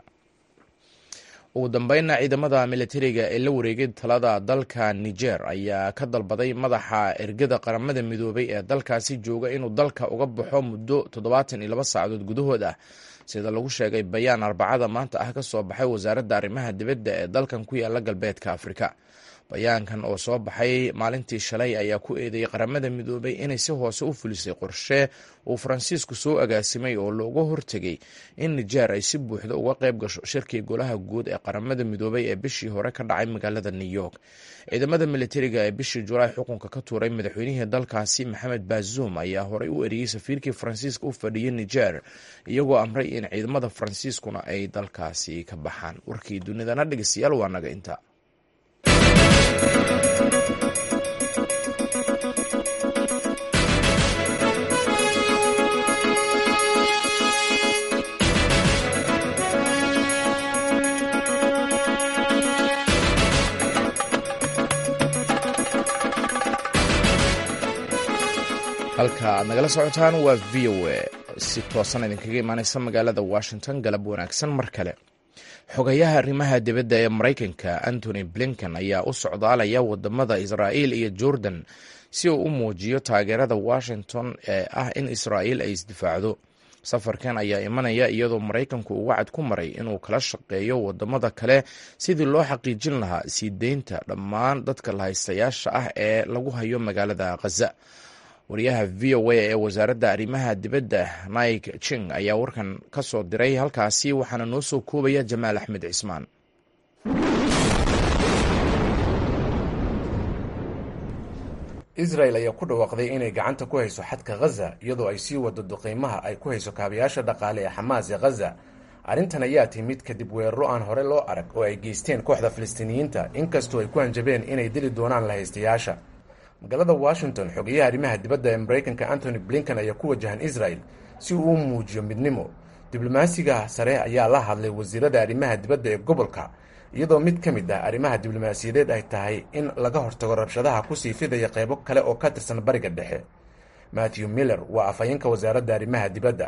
ugu dambeynna ciidamada militariga ee la wareegay talada dalka niger ayaa ka dalbaday madaxa ergada qaramada midoobay ee dalkaasi jooga inuu dalka uga baxo muddo toddobaatan iyo laba saacadood gudahood ah sida lagu sheegay bayaan arbacada maanta ah ka soo baxay wasaaradda arrimaha dibadda ee dalkan ku yaala galbeedka afrika bayaankan oo soo baxay maalintii shalay ayaa ku eedeeyey qaramada midoobay inay si hoose u fulisay qorshe uu faransiisku soo agaasimay oo looga hortegay in nijeer ay si buuxda uga qayb gasho shirkii golaha guud ee qaramada midoobay ee bishii hore ka dhacay magaalada new york ciidamada militariga ee bishii julaay xukunka ka tuuray madaxweynihii dalkaasi maxamed bazoum ayaa horey u eriyey safiirkii faransiiska u fadhiyey nijer iyagoo amray in ciidamada faransiiskuna ay dalkaasi ka baxaan warkii dunidana dhegeystayaal waa naga inta halka aad nagala socotaan waa v o a si toosan idinkaga imaaneysa magaalada washington galab wanaagsan mar kale xogayaha arrimaha dibadda ee maraykanka antony blinken ayaa u socdaalaya wadamada israa'iil iyo jordan si uu u muujiyo taageerada washington ee ah in israa'iil ay isdifaacdo safarkan ayaa imanaya iyadoo maraykanku uu wacad ku maray inuu kala shaqeeyo wadamada kale sidii loo xaqiijin lahaa sii deynta dhammaan dadka lahaystayaasha ah ee lagu hayo magaalada khaza wariyaha v o a ee wasaaradda arrimaha dibadda mike jing ayaa warkan ka soo diray halkaasi waxaana noo soo koobaya jamaal axmed cismaan israel ayaa ku dhawaaqday inay gacanta ku hayso xadka khaza iyadoo ay sii wado duqeymaha ay ku hayso kaabayaasha dhaqaale ee xamaas ee khaza arrintan ayaa timid kadib weeraro aan hore loo arag oo ay geysteen kooxda filistiiniyiinta inkastoo ay ku hanjabeen inay dili doonaan lahaystayaasha magaalada washington xogeyaha arrimaha dibadda ee maraykanka antony blinken ayaa ku wajahan israel si uu u muujiyo midnimo diblomaasiga sare ayaa la hadlay wasiirada arrimaha dibadda ee gobolka iyadoo mid ka mid ah arrimaha diblomaasiyadeed ay tahay in laga hortago rabshadaha kusii fidaya qaybo kale oo ka tirsan bariga dhexe matthew miller waa afhayeenka wasaaradda arrimaha dibadda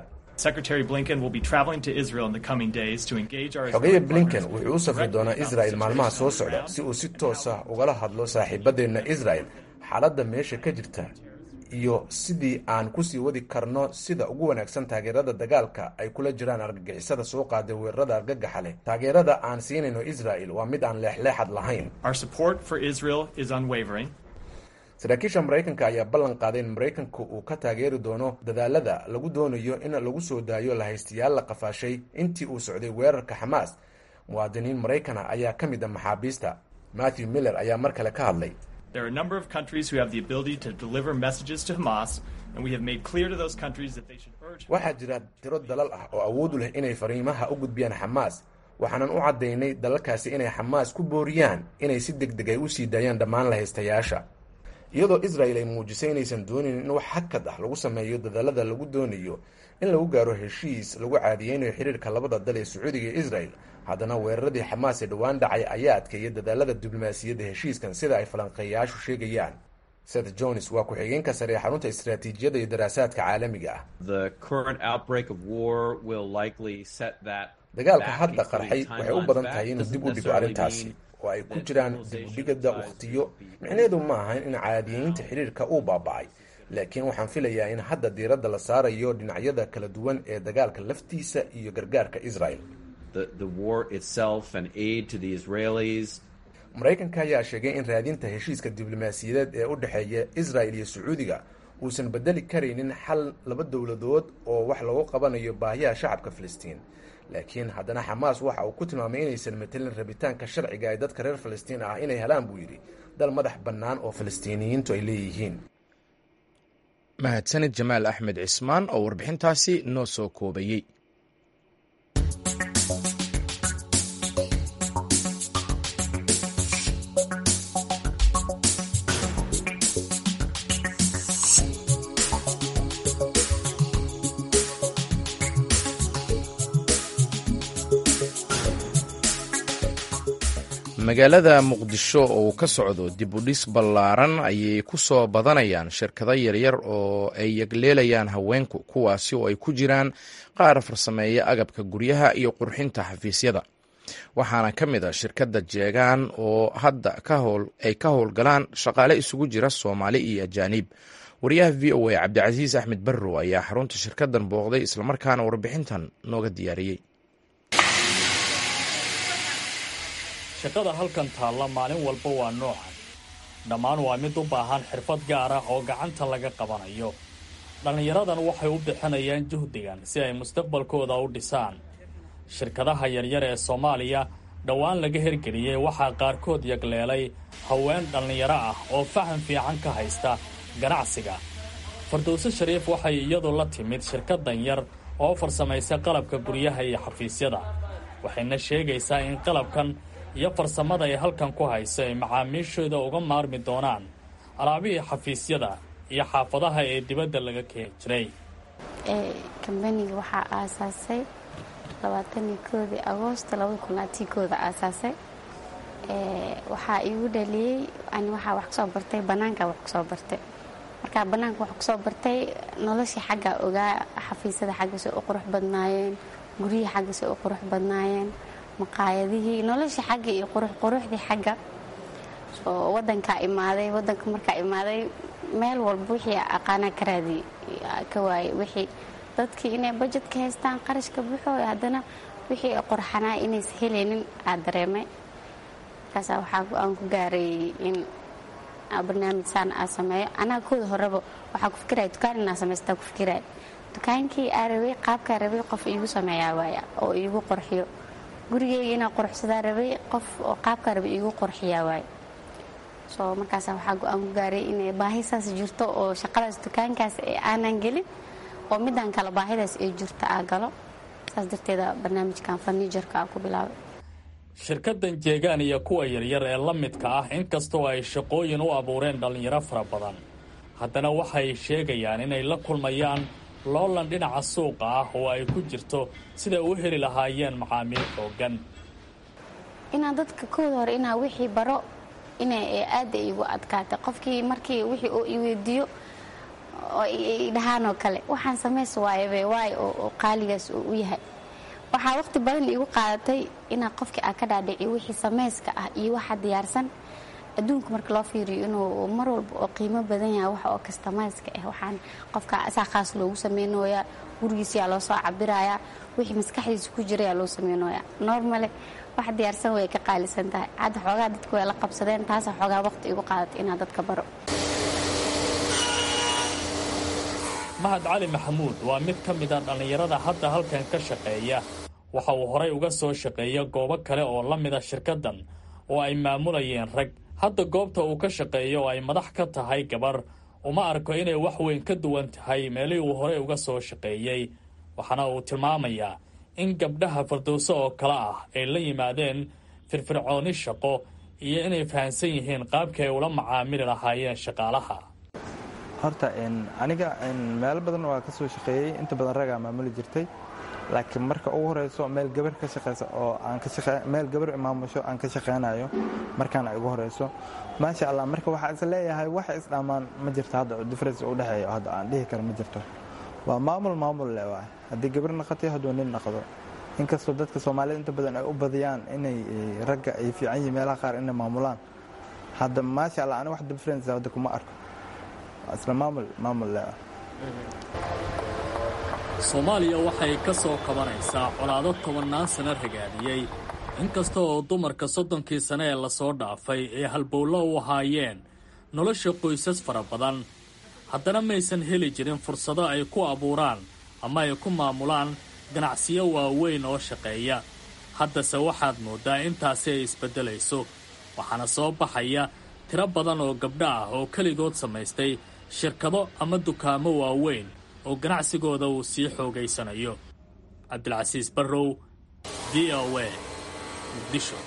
xogeya blinken wuxuu u safri doonaa israel maalmaha soo socda si uu si toos ah ugala hadlo saaxiibadeenna israel xaaladda meesha ka jirta iyo sidii aan kusii wadi karno sida ugu wanaagsan taageerada dagaalka ay kula jiraan argagixisada soo qaaday weerarada argagaxa leh taageerada aan siinayno israel waa mid aan leexleexad lahayn saraakiisha maraykanka ayaa ballan qaaday in maraykanku uu ka taageeri doono dadaalada lagu doonayo in lagu soo daayo lahaystayaal la qafaashay intii uu socday weerarka xamaas muwaadiniin maraykana ayaa ka mid a maxaabiista matthew miller ayaa mar kale ka hadlay waxaa jira tiro dalal ah oo awood u leh inay fariimaha u gudbiyaan xamaas waxaanan u caddaynay dalalkaasi inay xamaas ku booriyaan inay si deg deg ay u sii daayaan dhammaan lahaystayaasha iyadoo israel ay muujisay inaysan doonayn in wax hakad ah lagu sameeyo dadaalada lagu doonayo in lagu gaaro heshiis lagu caadiyeynayo xiriirka labada dal ee sacuudiga iyo israel haddana weeraradii xamaas ee dhowaan dhacay ayaa adkeeya dadaalada diblomaasiyadda heshiiskan sida ay falanqeeyayaashu sheegayaan seth jones waa ku-xigeenka sare ee xarunta istaraatiijiyadda iyo daraasaadka caalamiga ah dagaalka hadda qarxay waxay u badan tahay inuu dib u dhigo arrintaasi oo ay ku jiraan dib udhigada wakhtiyo micneheedu ma ahan in caadiyeynta xiriirka uu baaba'ay laakiin waxaan filayaa in hadda diiradda la saarayo dhinacyada kala duwan ee dagaalka laftiisa iyo gargaarka israel maraykanka ayaa sheegay in raadinta heshiiska diblomaasiyadeed ee u dhexeeya israel iyo sacuudiga uusan bedeli karaynin xal laba dowladood oo wax lagu qabanayo baahiyaha shacabka filistiin laakiin haddana xamaas waxa uu ku tilmaamay inaysan matelin rabitaanka sharciga ee dadka reer filistiin ah inay helaan buu yidhi dal madax bannaan oo filistiiniyiintu ay leeyihiin mahadsanid jamaal axmed cismaan oo warbixintaasi noo soo koobayey magaalada muqdisho oo uu ka socdo dib u dhis ballaaran ayay ku soo badanayaan shirkado yaryar oo ay yegleelayaan haweenku kuwaasi oo ay ku jiraan qaar farsameeya agabka guryaha iyo qurxinta xafiisyada waxaana ka mid a shirkadda jeegaan oo hadda ay ka howlgalaan shaqaale isugu jira soomaali iyo ajaaniib wariyaha v o a cabdicasiis axmed barrow ayaa xarunta shirkaddan booqday islamarkaana warbixintan nooga diyaariyey shaqada halkan taalla maalin walba waa noocan dhammaan waa mid u baahan xirfad gaar ah oo gacanta laga qabanayo dhallinyaradan waxay u bixinayaan juhdigan si ay mustaqbalkooda u dhisaan shirkadaha yaryar ee soomaaliya dhowaan laga hergeliyey waxaa qaarkood yagleelay haween dhallinyaro ah oo faham fiican ka haysta ganacsiga fardowse shariif waxay iyadu la timid shirkaddan yar oo farsamaysa qalabka guryaha iyo xafiisyada waxayna sheegaysaa in qalabkan iyo farsamada ay halkan ku hayso ay macaamiishooda uga maarmi doonaan alaabihii xafiisyada iyo xaafadaha ee dibadda laga keeni jiray kambaniga waxaa aasaasay labaatanii koodii agoosto labada kun atii kooda aasaasay waxaa iigu dhaliyey ani waxaa wax kusoo bartay bannaanka wax kusoo bartay markaa bannaanka wax kusoo bartay noloshii xagga ogaa xafiisyada xaggasay u qurux badnaayeen guryihii xaggasay u qurux badnaayeen maqaayadihii noloshii xagga iyo quruxquruxdii xagga oo wadankaa imaaday wadanka markaa imaaday meel walba wixii aqaanaa ka raadi ka waayey wixii dadkii inay bajet ka haystaan qarashka buuxo haddana wixii qorxanaa inaysa helaynin aa dareemay markaasaa waxaa aan ku gaaray in barnaamij saan aa sameeyo anaa kooda horeba waxaa ku fikiraya dukaan inaa samaystaa ku fikiraya dukaankii aa rabay qaabkaa rabay qof iigu sameeyaa waaya oo iigu qorxiyo gurigeyga inaa quruxsadaa rabay qof oo qaabkaa rabay iigu qorxiyaa waay soo markaas waxaa go-aan ku gaaray inay baahi saas jirto oo shaqadaas dukaankaas aanan gelin oo midaan kale baahidaas ay jirto aa galo saas darteeda barnaamijkan farniijarka aa ku bilaabay shirkaddan jeegaan iyo kuwa yaryar ee la midka ah inkastoo ay shaqooyin u abuureen dhallinyaro fara badan haddana waxay sheegayaan inay la kulmayaan loolan dhinaca suuqa ah oo ay ku jirto siday u heli lahaayeen macaamiil xooggan inaan dadka kooda hore inaa wixii baro ina aada igu adkaatay qofkii markii wixii uu iweydiiyo oo idhahaanoo kale waxaan samays waayaba waayo oo qaaligaas uu u yahay waxaa waqti badan igu qaadatay inaa qofkii aa ka dhaadhiciyo wixii samayska ah iyo waxa diyaarsan adduunka marka loo fiiriyo inuu mar walba oo qiimo badan yahay wax oo kastamayska ah waxaan qofka asaa khaas loogu sameynooyaa gurigiisiyaa loo soo cabirayaa wixii maskaxdiisa ku jirayaa loo sameynooyaa normale wax diyaarsan way ka qaalisan tahay hadda xoogaa dadku way la qabsadeen taasa xoogaa waqti igu qaadatay inaa dadka baro mahad cali maxamuud waa mid ka mid a dhallinyarada hadda halkan ka shaqeeya waxa uu horay uga soo shaqeeya goobo kale oo la mida shirkaddan oo ay maamulayeen rag hadda goobta uu ka shaqeeyo oo ay madax ka tahay gabar uma arko inay wax weyn ka duwan tahay meelihii uu horey uga soo shaqeeyey waxaana uu tilmaamayaa in gabdhaha fardowso oo kale ah ay la yimaadeen firfircooni shaqo iyo inay fahamsan yihiin qaabkii ay ula macaamili lahaayeen shaqaalaha horta aniga meelo badan waa ka soo shaqeeyey inta badan ragaa maamuli jirtay laakiin marka ugu horeyso meel gabar ka shaqeysa oo meel gabar maamusho aan ka shaqeynayo markaana igu horeyso maasha allah marka waxaa is leeyahay wax isdhammaan ma jirto hadda difference u dhexeeya hadda aan dhihi karo ma jirto waa maamul maamul le waay haddii gabar naqato hadduu nin naqdo inkastoo dadka soomaalida inta badan ay u badiyaan inay ragga ay fiican yihiin meelaha qaar inay maamulaan hadda maasha allah ani wax difference hadda kuma arko isla maamul maamul le soomaaliya waxay ka soo kabanaysaa colaado tobannaan sano ragaadiyey inkasta oo dumarka soddonkii sane ee lasoo dhaafay ay halbowlo u ahaayeen nolosha qoysas fara badan haddana maysan heli jirin fursado ay ku abuuraan ama ay ku maamulaan ganacsiyo waaweyn oo shaqeeya haddase waxaad mooddaa intaasi ay isbeddelayso waxaana soo baxaya tiro badan oo gabdho ah oo keligood samaystay shirkado ama dukaamo waaweyn oo ganacsigooda uu sii xoogaysanayo cabdilcasiis barrow v o a muqdisho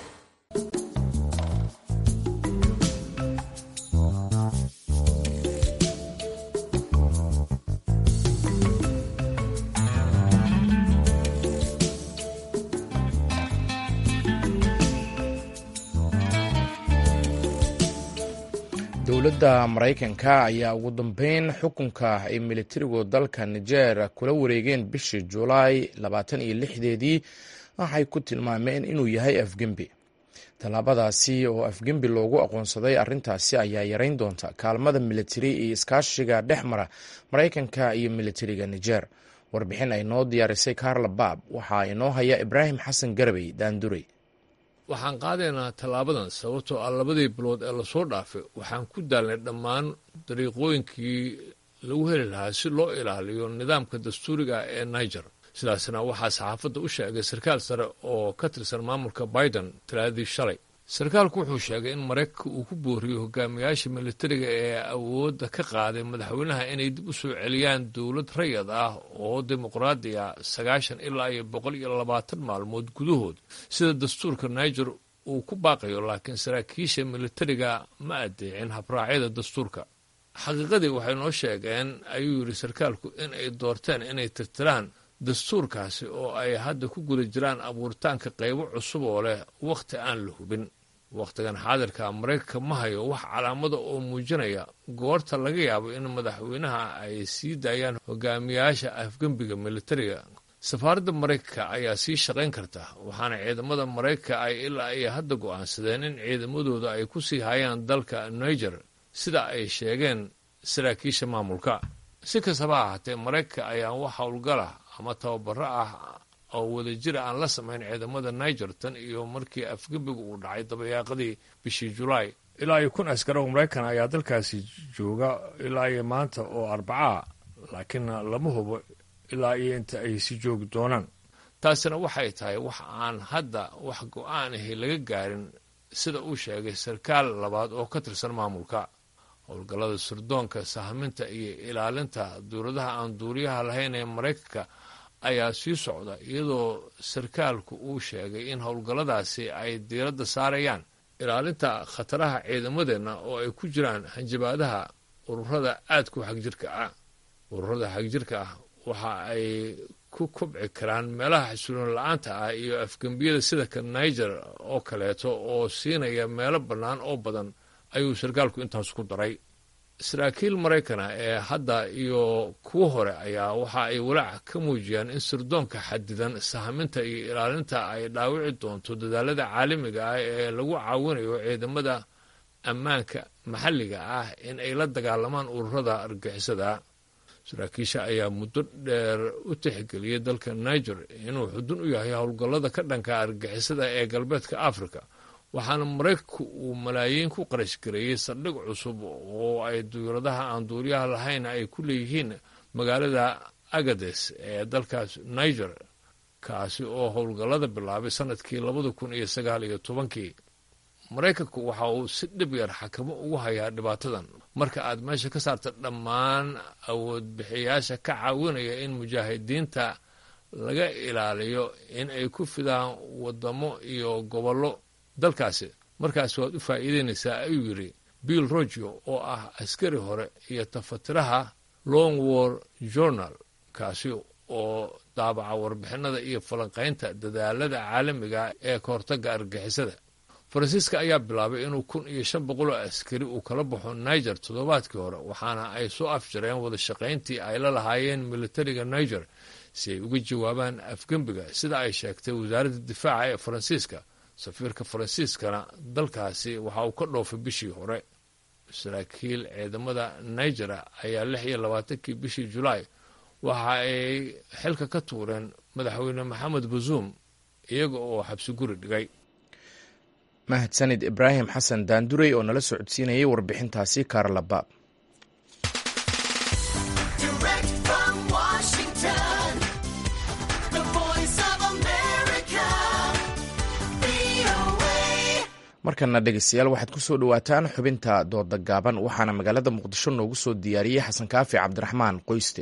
dowladda maraykanka ayaa ugu dambeyn xukunka ay militarigu dalka niger kula wareegeen bishii julaay labaatan iyo lixdeedii waxay ku tilmaameen inuu yahay afgembi tallaabadaasi oo afgembi loogu aqoonsaday arrintaasi ayaa yareyn doonta kaalmada militari iyo iskaashiga dhex mara maraykanka iyo militariga niger warbixin ay noo diyaarisay karla baab waxaa inoo haya ibraahim xasan garabey daandurey waxaan qaadaynaa tallaabadan sababtoo ah labadii bilood ee lasoo dhaafay waxaan ku daalnay dhammaan dariiqooyinkii lagu heli lahaa si loo ilaaliyo nidaamka dastuuriga ee niger sidaasna waxaa saxaafadda u sheegay sarkaal sare oo ka tirsan maamulka biden talaadii shalay sarkaalku wuxuu sheegay in maraykanka uu ku booriyo hogaamiyaasha militariga ee awoodda ka qaaday madaxweynaha inay dib u soo celiyaan dowlad rayad ah oo dimuqraadi ah sagaashan ilaa iyo boqol iyo labaatan maalmood gudahood sida dastuurka niger uu ku baaqayo laakiin saraakiisha militariga ma adeecin habraacyada dastuurka xaqiiqadii waxay noo sheegeen ayuu yidhi sarkaalku in ay doorteen inay tirtiraan dastuurkaasi oo ay hadda ku guda jiraan abuuritaanka qaybo cusub oo leh wakhti aan la hubin wakhtigan xaadirka maraykanka ma hayo wax calaamada oo muujinaya goorta laga yaabo in madaxweynaha ay sii daayaan hogaamiyaasha afgembiga militariga safaaradda maraykanka ayaa sii shaqayn karta waxaana ciidamada maraykanka ay ilaa ay hadda go'aansadeen in ciidamadooda ay ku sii hayaan dalka niger sida ay sheegeen saraakiisha maamulka si kastaba ahaatee maraykanka ayaan wax howlgalah ama tababaro ah oo wadajira aan la samayn ciidamada niger tan iyo markii afgembiga uu dhacay dabayaaqadii bishii julaay ilaa iyo kun askar oo maraykan ayaa dalkaasi jooga ilaa iyo maanta oo arbacaa laakiin lama hubo ilaa iyo inta ay si joogi doonaan taasina waxay tahay wax aan hadda wax go-aan ahi laga gaarin sida uu sheegay sarkaal labaad oo ka tirsan maamulka howlgallada sirdoonka sahminta iyo ilaalinta duuradaha aan duuriyaha lahayn ee maraykanka ayaa sii socda iyadoo sarkaalku uu sheegay in howlgalladaasi ay diiradda saarayaan ilaalinta khataraha ciidamadeenna oo ay ku jiraan hanjabaadaha ururada aadku xagjirka ah ururada xagjirka ah waxa ay ku kobci karaan meelaha xasuulan la-aanta ah iyo afgembiyada sida ka niger oo kaleeto oo siinaya meelo bannaan oo badan ayuu sarkaalku intaas ku daray saraakiil maraykana ee hadda iyo kuwo hore ayaa waxa ay walaac ka muujiyaan in sirdoonka xadidan sahaminta iyo ilaalinta ay dhaawici doonto dadaalada caalamiga ah ee lagu caawinayo ciidamada ammaanka maxalliga ah in ay la dagaalamaan ururada argixisada saraakiisha ayaa muddo dheer u tixgeliyay dalka niger inuu xudun u yahay howlgallada ka dhanka argixisada ee galbeedka africa waxaana maraykanku uu malaayiin ku qarash gareeyey saldhig cusub oo ay duyuradaha aan duuriyaha lahayn ay ku leeyihiin magaalada agades ee dalkaas niger kaasi oo howlgallada bilaabay sanadkii labada kun iyo sagaal iyo tobankii maraykanku waxa uu si dhib yar xakamo ugu hayaa dhibaatadan marka aad meesha ka saarta dhammaan awoodbixiyaasha ka caawinaya in mujaahidiinta laga ilaaliyo in ay ku fidaan wadamo iyo gobollo dalkaasi markaas waad u faa'iideynaysaa ayuu yidhi bill rogio oo ah askari hore iyo tafatiraha long war journal kaasi oo daabaca warbixinada iyo falanqaynta dadaalada caalamiga ee ka hortagga argixisada faransiiska ayaa bilaabay inuu kun iyo shan boqol oo askari uu kala baxo niger toddobaadkii hore waxaana ay soo afjareen wada shaqayntii ay la lahaayeen militariga niger si ay uga jawaabaan afgembiga sida ay sheegtay wasaaradda difaaca ee faransiiska safiirka faransiiskana dalkaasi waxa uu ka dhoofay bishii hore saraakiil ciidamada nigera ayaa lix iyo labaatankii bishii julaay waxa ay xilka ka tuureen madaxweyne maxamed bazuum iyaga oo xabsi guri dhigay mahadsanid ibraahim xasan daandurey oo nala socodsiinayay warbixintaasi kaarlabaab markana dhegeystayaal waxaad ku soo dhowaataan xubinta dooda gaaban waxaana magaalada muqdisho noogu soo diyaariyey xasan kaafi cabdiraxmaan qoyste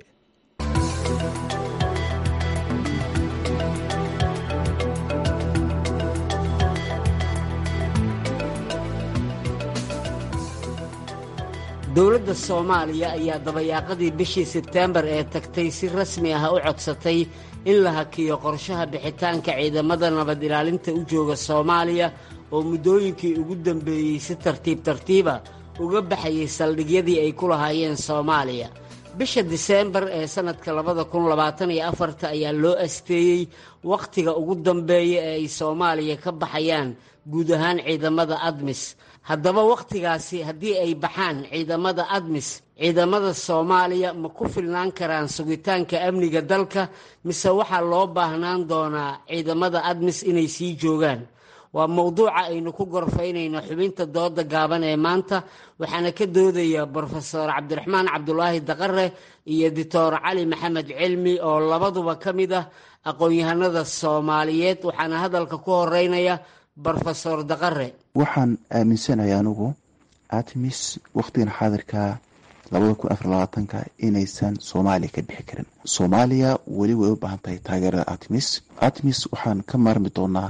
dowladda soomaaliya ayaa dabayaaqadii bishii sebteembar ee tagtay si rasmi ah u codsatay in la hakiyo qorshaha bixitaanka ciidamada nabad ilaalinta u jooga soomaaliya oo muddooyinkii ugu dambeeyey si tartiib tartiiba uga baxayay saldhigyadii ay ku lahaayeen soomaaliya bisha diseembar ee sannadka labada kun labaatan iyo afarta ayaa loo asteeyey wakhtiga ugu dambeeya ee ay soomaaliya ka baxayaan guud ahaan ciidamada admis haddaba wakhtigaasi haddii ay baxaan ciidamada admis ciidamada soomaaliya ma ku filnaan karaan sugitaanka amniga dalka mise waxaa loo baahnaan doonaa ciidamada admis inay sii joogaan waa mowduuca aynu ku gorfaynayno xubinta dooda gaaban ee maanta waxaana ka doodaya brofesor cabdiraxmaan cabdulaahi daqare iyo doctor cali maxamed cilmi oo labaduba ka mid ah aqoon-yahanada soomaaliyeed waxaana hadalka ku horeynaya brofesor daqare waxaan aaminsanahay anugu artemis wakhtigan xaadirka labada kun afar labaatanka inaysan soomaaliya ka bixi karin soomaaliya weli way u baahan tahay taageerada artemis artemis waxaan ka maarmi doonaa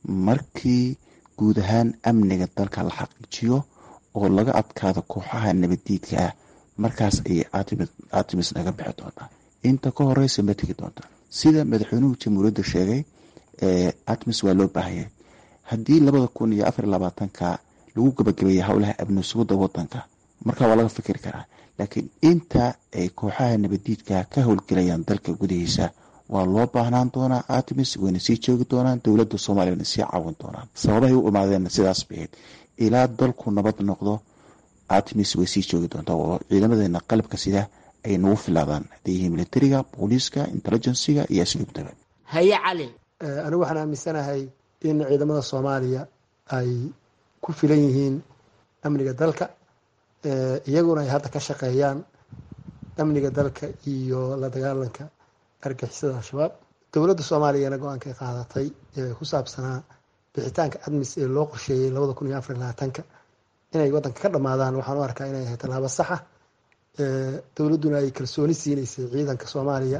markii guud ahaan amniga dalka la xaqiijiyo oo laga adkaado kooxaha nabaddiidka ah markaas ayay artemis naga bixi doontaa inta ka horeysa ma tegi doontaa sida madaxweynuhu jamhuuriyadda sheegay artemis waa loo baahanyay haddii labada kun iyo afar labaatanka lagu gabagabeeya howlaha abni sugudda wadanka markaa waa laga fikiri karaa laakiin inta ay kooxaha nabaddiidka ka howlgelayaan dalka gudihiisa waa loo baahnaan doonaa artemis wayna sii joogi doonaan dowladda soomaaliya wayna sii caawin doonaan sababahay u imaadeen sidaas bahayd ilaa dalku nabad noqdo artemis way sii joogi doontaa oo ciidamadeena qalabka sida ay nagu filaadaan hadday yihiin militariga booliiska intelligensiga iyo asluubtaba haye cali anigu waxaan aaminsanahay in ciidamada soomaaliya ay ku filan yihiin amniga dalka iyaguna ay hadda ka shaqeeyaan amniga dalka iyo la dagaalanka argixisada al-shabaab dowladda soomaaliyana go-aanka ay qaadatay ee ku saabsanaa bixitaanka admis ee loo qorsheeyey labada kun iyo afar labaatanka inay wadanka ka dhammaadaan waxaan u arkaa inay ahay tallaabo saxa dowladduna ay kalsooni siinaysay ciidanka soomaaliya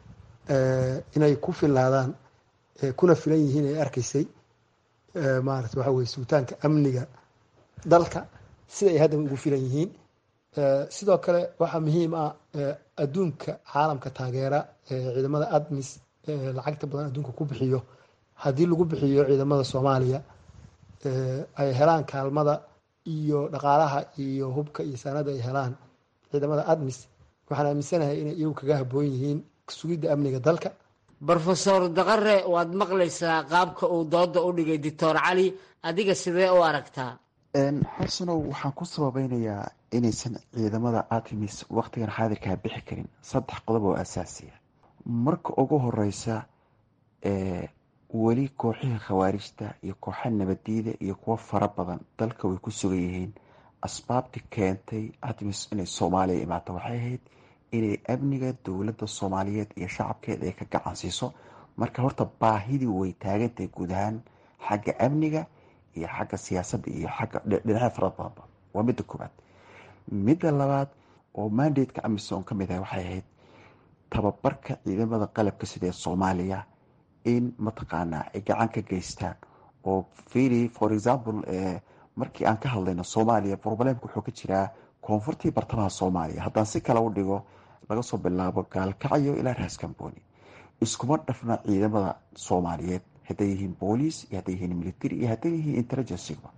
inay ku filaadaan kuna filan yihiin ay arkaysay maarata waxa weye sugitaanka amniga dalka sida ay hadda ugu filan yihiin sidoo kale waxaa muhiim ah adduunka caalamka taageera ciidamada admis lacagta badan adduunka ku bixiyo haddii lagu bixiyo ciidamada soomaaliya ay helaan kaalmada iyo dhaqaalaha iyo hubka iyo saanada ay helaan ciidamada admis waxaan aaminsanahay inay iyagu kaga haboon yihiin sugidda amniga dalka brofesor daqare waad maqlaysaa qaabka uu dooda u dhigay doctor cali adiga sidee u aragtaa xasanow waxaan ku sababeynayaa inaysan ciidamada artemis waqtigan xaadirkaa bixi karin saddex qodob oo asaasiya marka ugu horeysa weli kooxihii khawaarijta iyo kooxa nabadiida iyo kuwo fara badan dalka way ku sugan yihiin asbaabti keentay artemis inay soomaaliya imaato waxay ahayd inay amniga dowladda soomaaliyeed iyo shacabkeeda ay ka gacan siiso marka horta baahidii way taagantahay guud ahaan xagga amniga iyo xagga siyaasadda iyo xagga dhinacyo fara badanba waa midda koowaad midda labaad oo mandateka amisom ka mid ah waxay ahayd tababarka ciidamada qalabka sida ee soomaaliya in mataqaanaa ay gacan ka geystaan oo fili for example markii aan ka hadlayno soomaaliya problemka wuxuu ka jiraa koonfurtii bartamaha soomaaliya haddaan si kale u dhigo laga soo bilaabo gaalkacyo ilaa raaskambooni iskuma dhafna ciidamada soomaaliyeed hadday yihiin booliis iyo hadday yihiin military iyo hadday yihiin intelligenceba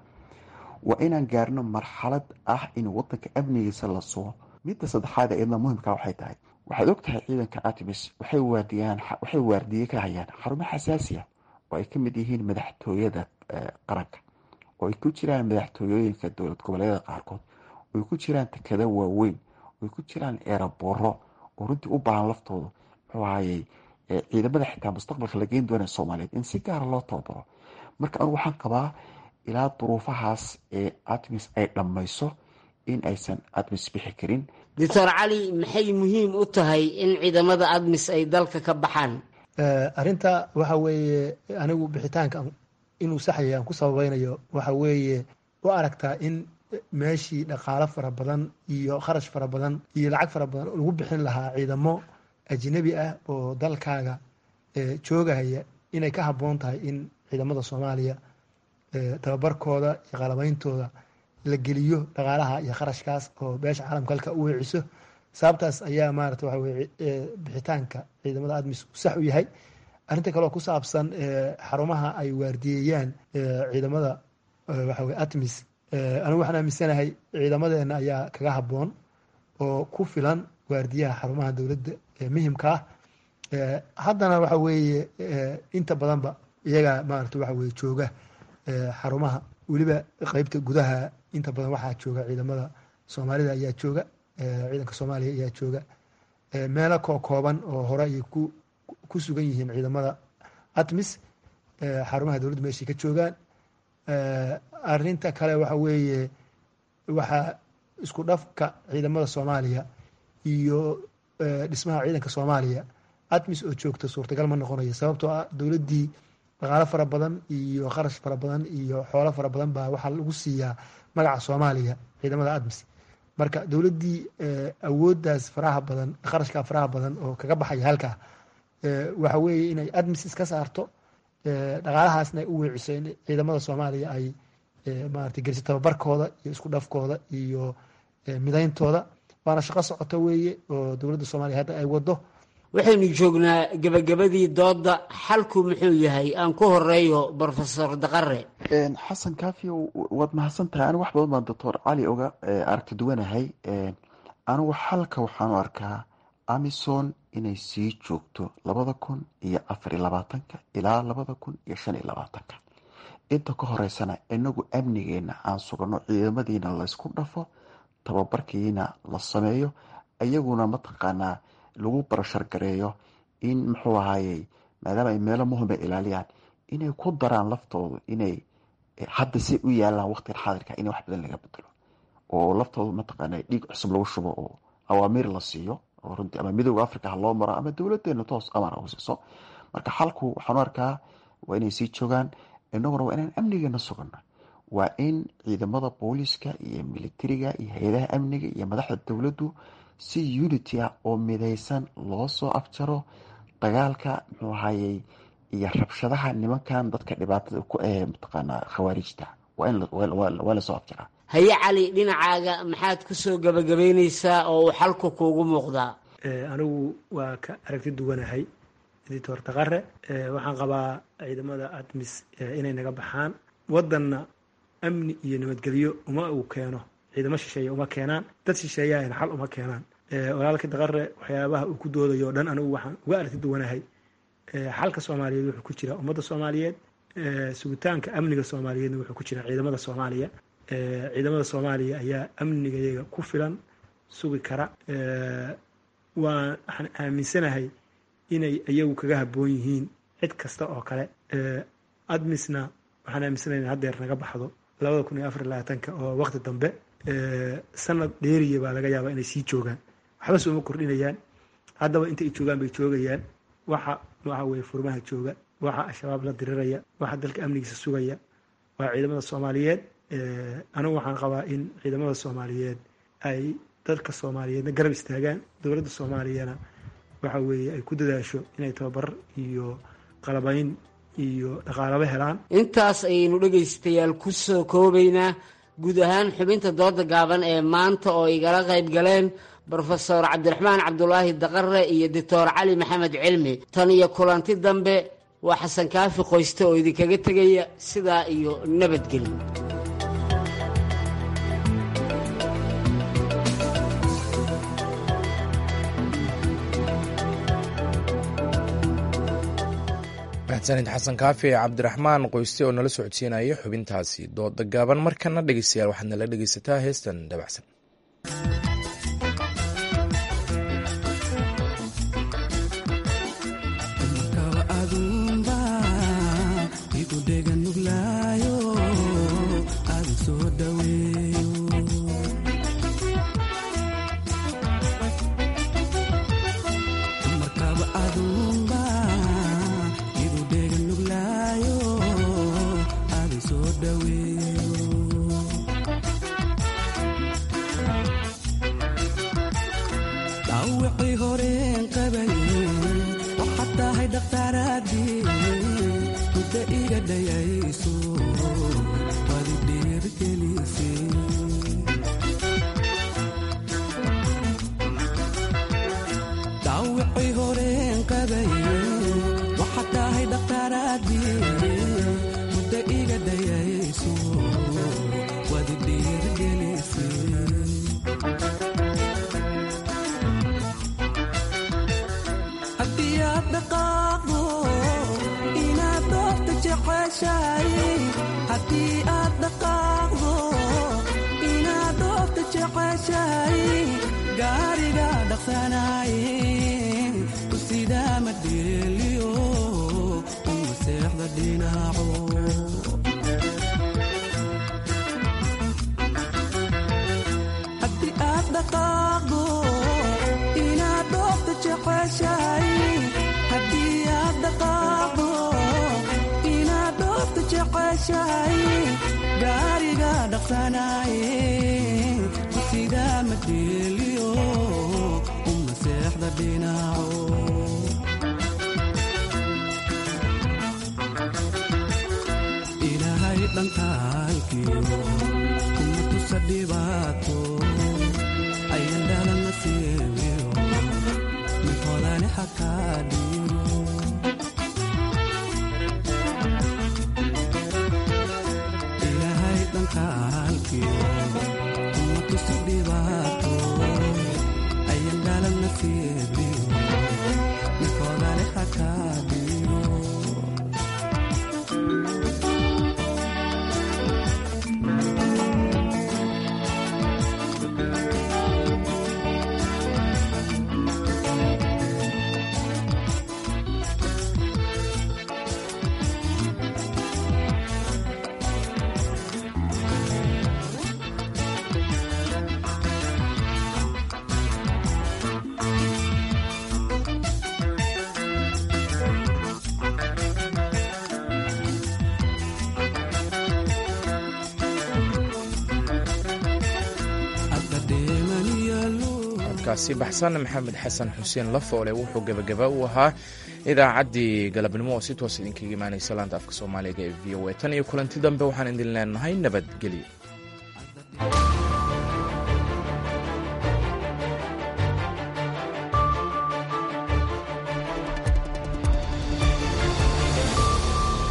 waa inaan gaarno marxalad ah in wadanka amnigiisa la sugo midda saddexaad iyadna muhimka waxay tahay waxaad og tahay ciidanka artemis waxay waardiyaan waxay waardiye ka hayaan xarumo xasaasiya oo ay ka mid yihiin madaxtooyada qaranka oo ay ku jiraan madaxtooyooyinka dowlad goboleedyada qaarkood oy ku jiraan takada waaweyn oy ku jiraan eerabooro oo runtii u baahan laftooda muxuu ahayey ciidamada xitaa mustaqbalka la geyn doona soomaaliyeed in si gaara loo tababaro marka anigu waxaan qabaa ilaa duruufahaas ee artemis ay dhammayso in aysan admis bixi karin doctor cali maxay muhiim u tahay in ciidamada admis ay dalka ka baxaan arrinta waxa weeye anigu bixitaanka inuu saxyay aan ku sababeynayo waxa weeye u aragtaa in meeshii dhaqaalo fara badan iyo kharash fara badan iyo lacag fara badan lagu bixin lahaa ciidamo ajnabi ah oo dalkaaga joogahaya inay ka habboon tahay in ciidamada soomaaliya tababarkooda iyo qalabeyntooda la geliyo dhaqaalaha iyo kharashkaas oo beesha caalamka halka u weeciso sababtaas ayaa maarata waxa weye bixitaanka ciidamada admis sax u yahay arrinta kaleoo ku saabsan xarumaha ay waardiyeeyaan ciidamada waxa weye admis anigu waxaan aaminsanahay ciidamadeena ayaa kaga habboon oo ku filan waardiyaha xarumaha dowladda ee muhimka ah haddana waxa weeye inta badanba iyagaa maarata waxa weye jooga xarumaha weliba qeybta gudaha inta badan waxaa jooga ciidamada soomaalida ayaa jooga ciidanka soomaaliya ayaa jooga meelo koo kooban oo hore ay ku ku sugan yihiin ciidamada atmis xarumaha dowladdu meeshay ka joogaan arinta kale waxa weeye waxaa isku dhafka ciidamada soomaaliya iyo dhismaha ciidanka soomaaliya atmis oo joogta suurtagal ma noqonayo sababtoo ah dowladdii dhaqaalo fara badan iyo kharash fara badan iyo xoolo fara badan baa waxaa lagu siiyaa magaca soomaaliya ciidamada admis marka dowladdii awooddaas faraha badan kharashkaa faraha badan oo kaga baxaya halkaa waxa weeye inay admis iska saarto dhaqaalahaasna ay u weeciso in ciidamada soomaaliya ay maarata geliso tababarkooda iyo isku dhafkooda iyo midayntooda waana shaqo socoto weeye oo dowladda soomaaliya hadda ay wado waxaynu joognaa gebagabadii dooda xalku muxuu yahay aan ku horeeyo brofesor daqare xasan kaafiyo waad mahadsan tahay anigu wax badan baan doctor cali oga aragti duwanahay anigu xalka waxaan u arkaa amison inay sii joogto labada kun iyo afar iyo labaatanka ilaa labada kun iyo shan iyo labaatanka inta ka horeysana inagu amnigeena aan sugano ciidamadiina laysku dhafo tababarkiina la sameeyo iyaguna mataqaanaa lagu barashargareeyo in muxuu ahayey maadaama ay meelo muhima ilaaliyaan inay ku daraan laftoodu inay hadda si u yaalaan waqtigan xaadirka in wax badan laga bedelo oo laftoodu mataqaana dhiig cusub lagu shubo oo awaamiir la siiyo oo runtii ama midooda africa ha loo maro ama dowladeena toos amar u siiso marka xalku waxaanu arkaa waa inay sii joogaan inaguna waa inaan amnigeena sugano waa in ciidamada booliska iyo militariga iyo hay-adaha amniga iyo madaxda dowladdu si unity ah oo midaysan loo soo afjaro dagaalka muxuu ahayey iyo rabshadaha nimankan dadka dhibaatada ku ahe mataqaanaa khawaarijta waa lasoo afjaraa haye cali dhinacaaga maxaad ku soo gabagabaynaysaa oo uu xalku kuugu muuqdaa anigu waa ka aragti duwanahay editor taqare waxaan qabaa ciidamada admis inay naga baxaan wadanna amni iyo nabadgelyo uma uu keeno ciidamo shisheeye uma keenaan dad shisheeyahayna xal uma keenaan walaalka daqare waxyaabaha uu ku doodayo o dhan anigu waxaan uga aragti duwanahay xalka soomaaliyeed wuxuu ku jiraa ummadda soomaaliyeed sugitaanka amniga soomaaliyeedna wuxuu ku jiraa ciidamada soomaaliya ciidamada soomaaliya ayaa amnigayaga ku filan sugi kara waa waxaan aaminsanahay inay iyagu kaga habboon yihiin cid kasta oo kale admisna waxaan aaminsanahay in haddeer naga baxdo labada kun iyo afar iyo labaatanka oo waqti dambe sanad dheeriya baa laga yaabaa inay sii joogaan waxba sooma kordhinayaan haddaba inta ay joogaan bay joogayaan waxa waxa weye furmaha jooga waxa al-shabaab la diriraya waxa dalka amnigiisa sugaya waa ciidamada soomaaliyeed anigu waxaan qabaa in ciidamada soomaaliyeed ay dadka soomaaliyeedna garab istaagaan dowladda soomaaliyana waxa weeye ay ku dadaasho inay tababar iyo qalabayn iyo dhaqaalaba helaan intaas ayaynu dhegaystayaal ku soo koobaynaa guud ahaan xubinta dooda gaaban ee maanta oo igala qayb galeen brofesor cabdiraxmaan cabdulaahi daqare iyo doctor cali maxamed cilmi tan iyo kulanti dambe waa xasan kaafi qoyste oo idinkaga tegaya sidaa iyo nabadgelyo mahadsanid xasan kaafi cabdiraxmaan qoyste oo nala socodsiinaya xubintaasi dooda gaaban markana dhegeystayaal waxaad nala dhegeysataa heestan dabacsan si baxsan maxamed xasan xuseen lafoole wuxuu gebagaba u ahaa idaacaddii galabnimo oo si toos idinkaga imaanaysa laanta afka soomaaliga ee v o a tan iyo kulanti dambe waxaan idin leenahay nabadgelyo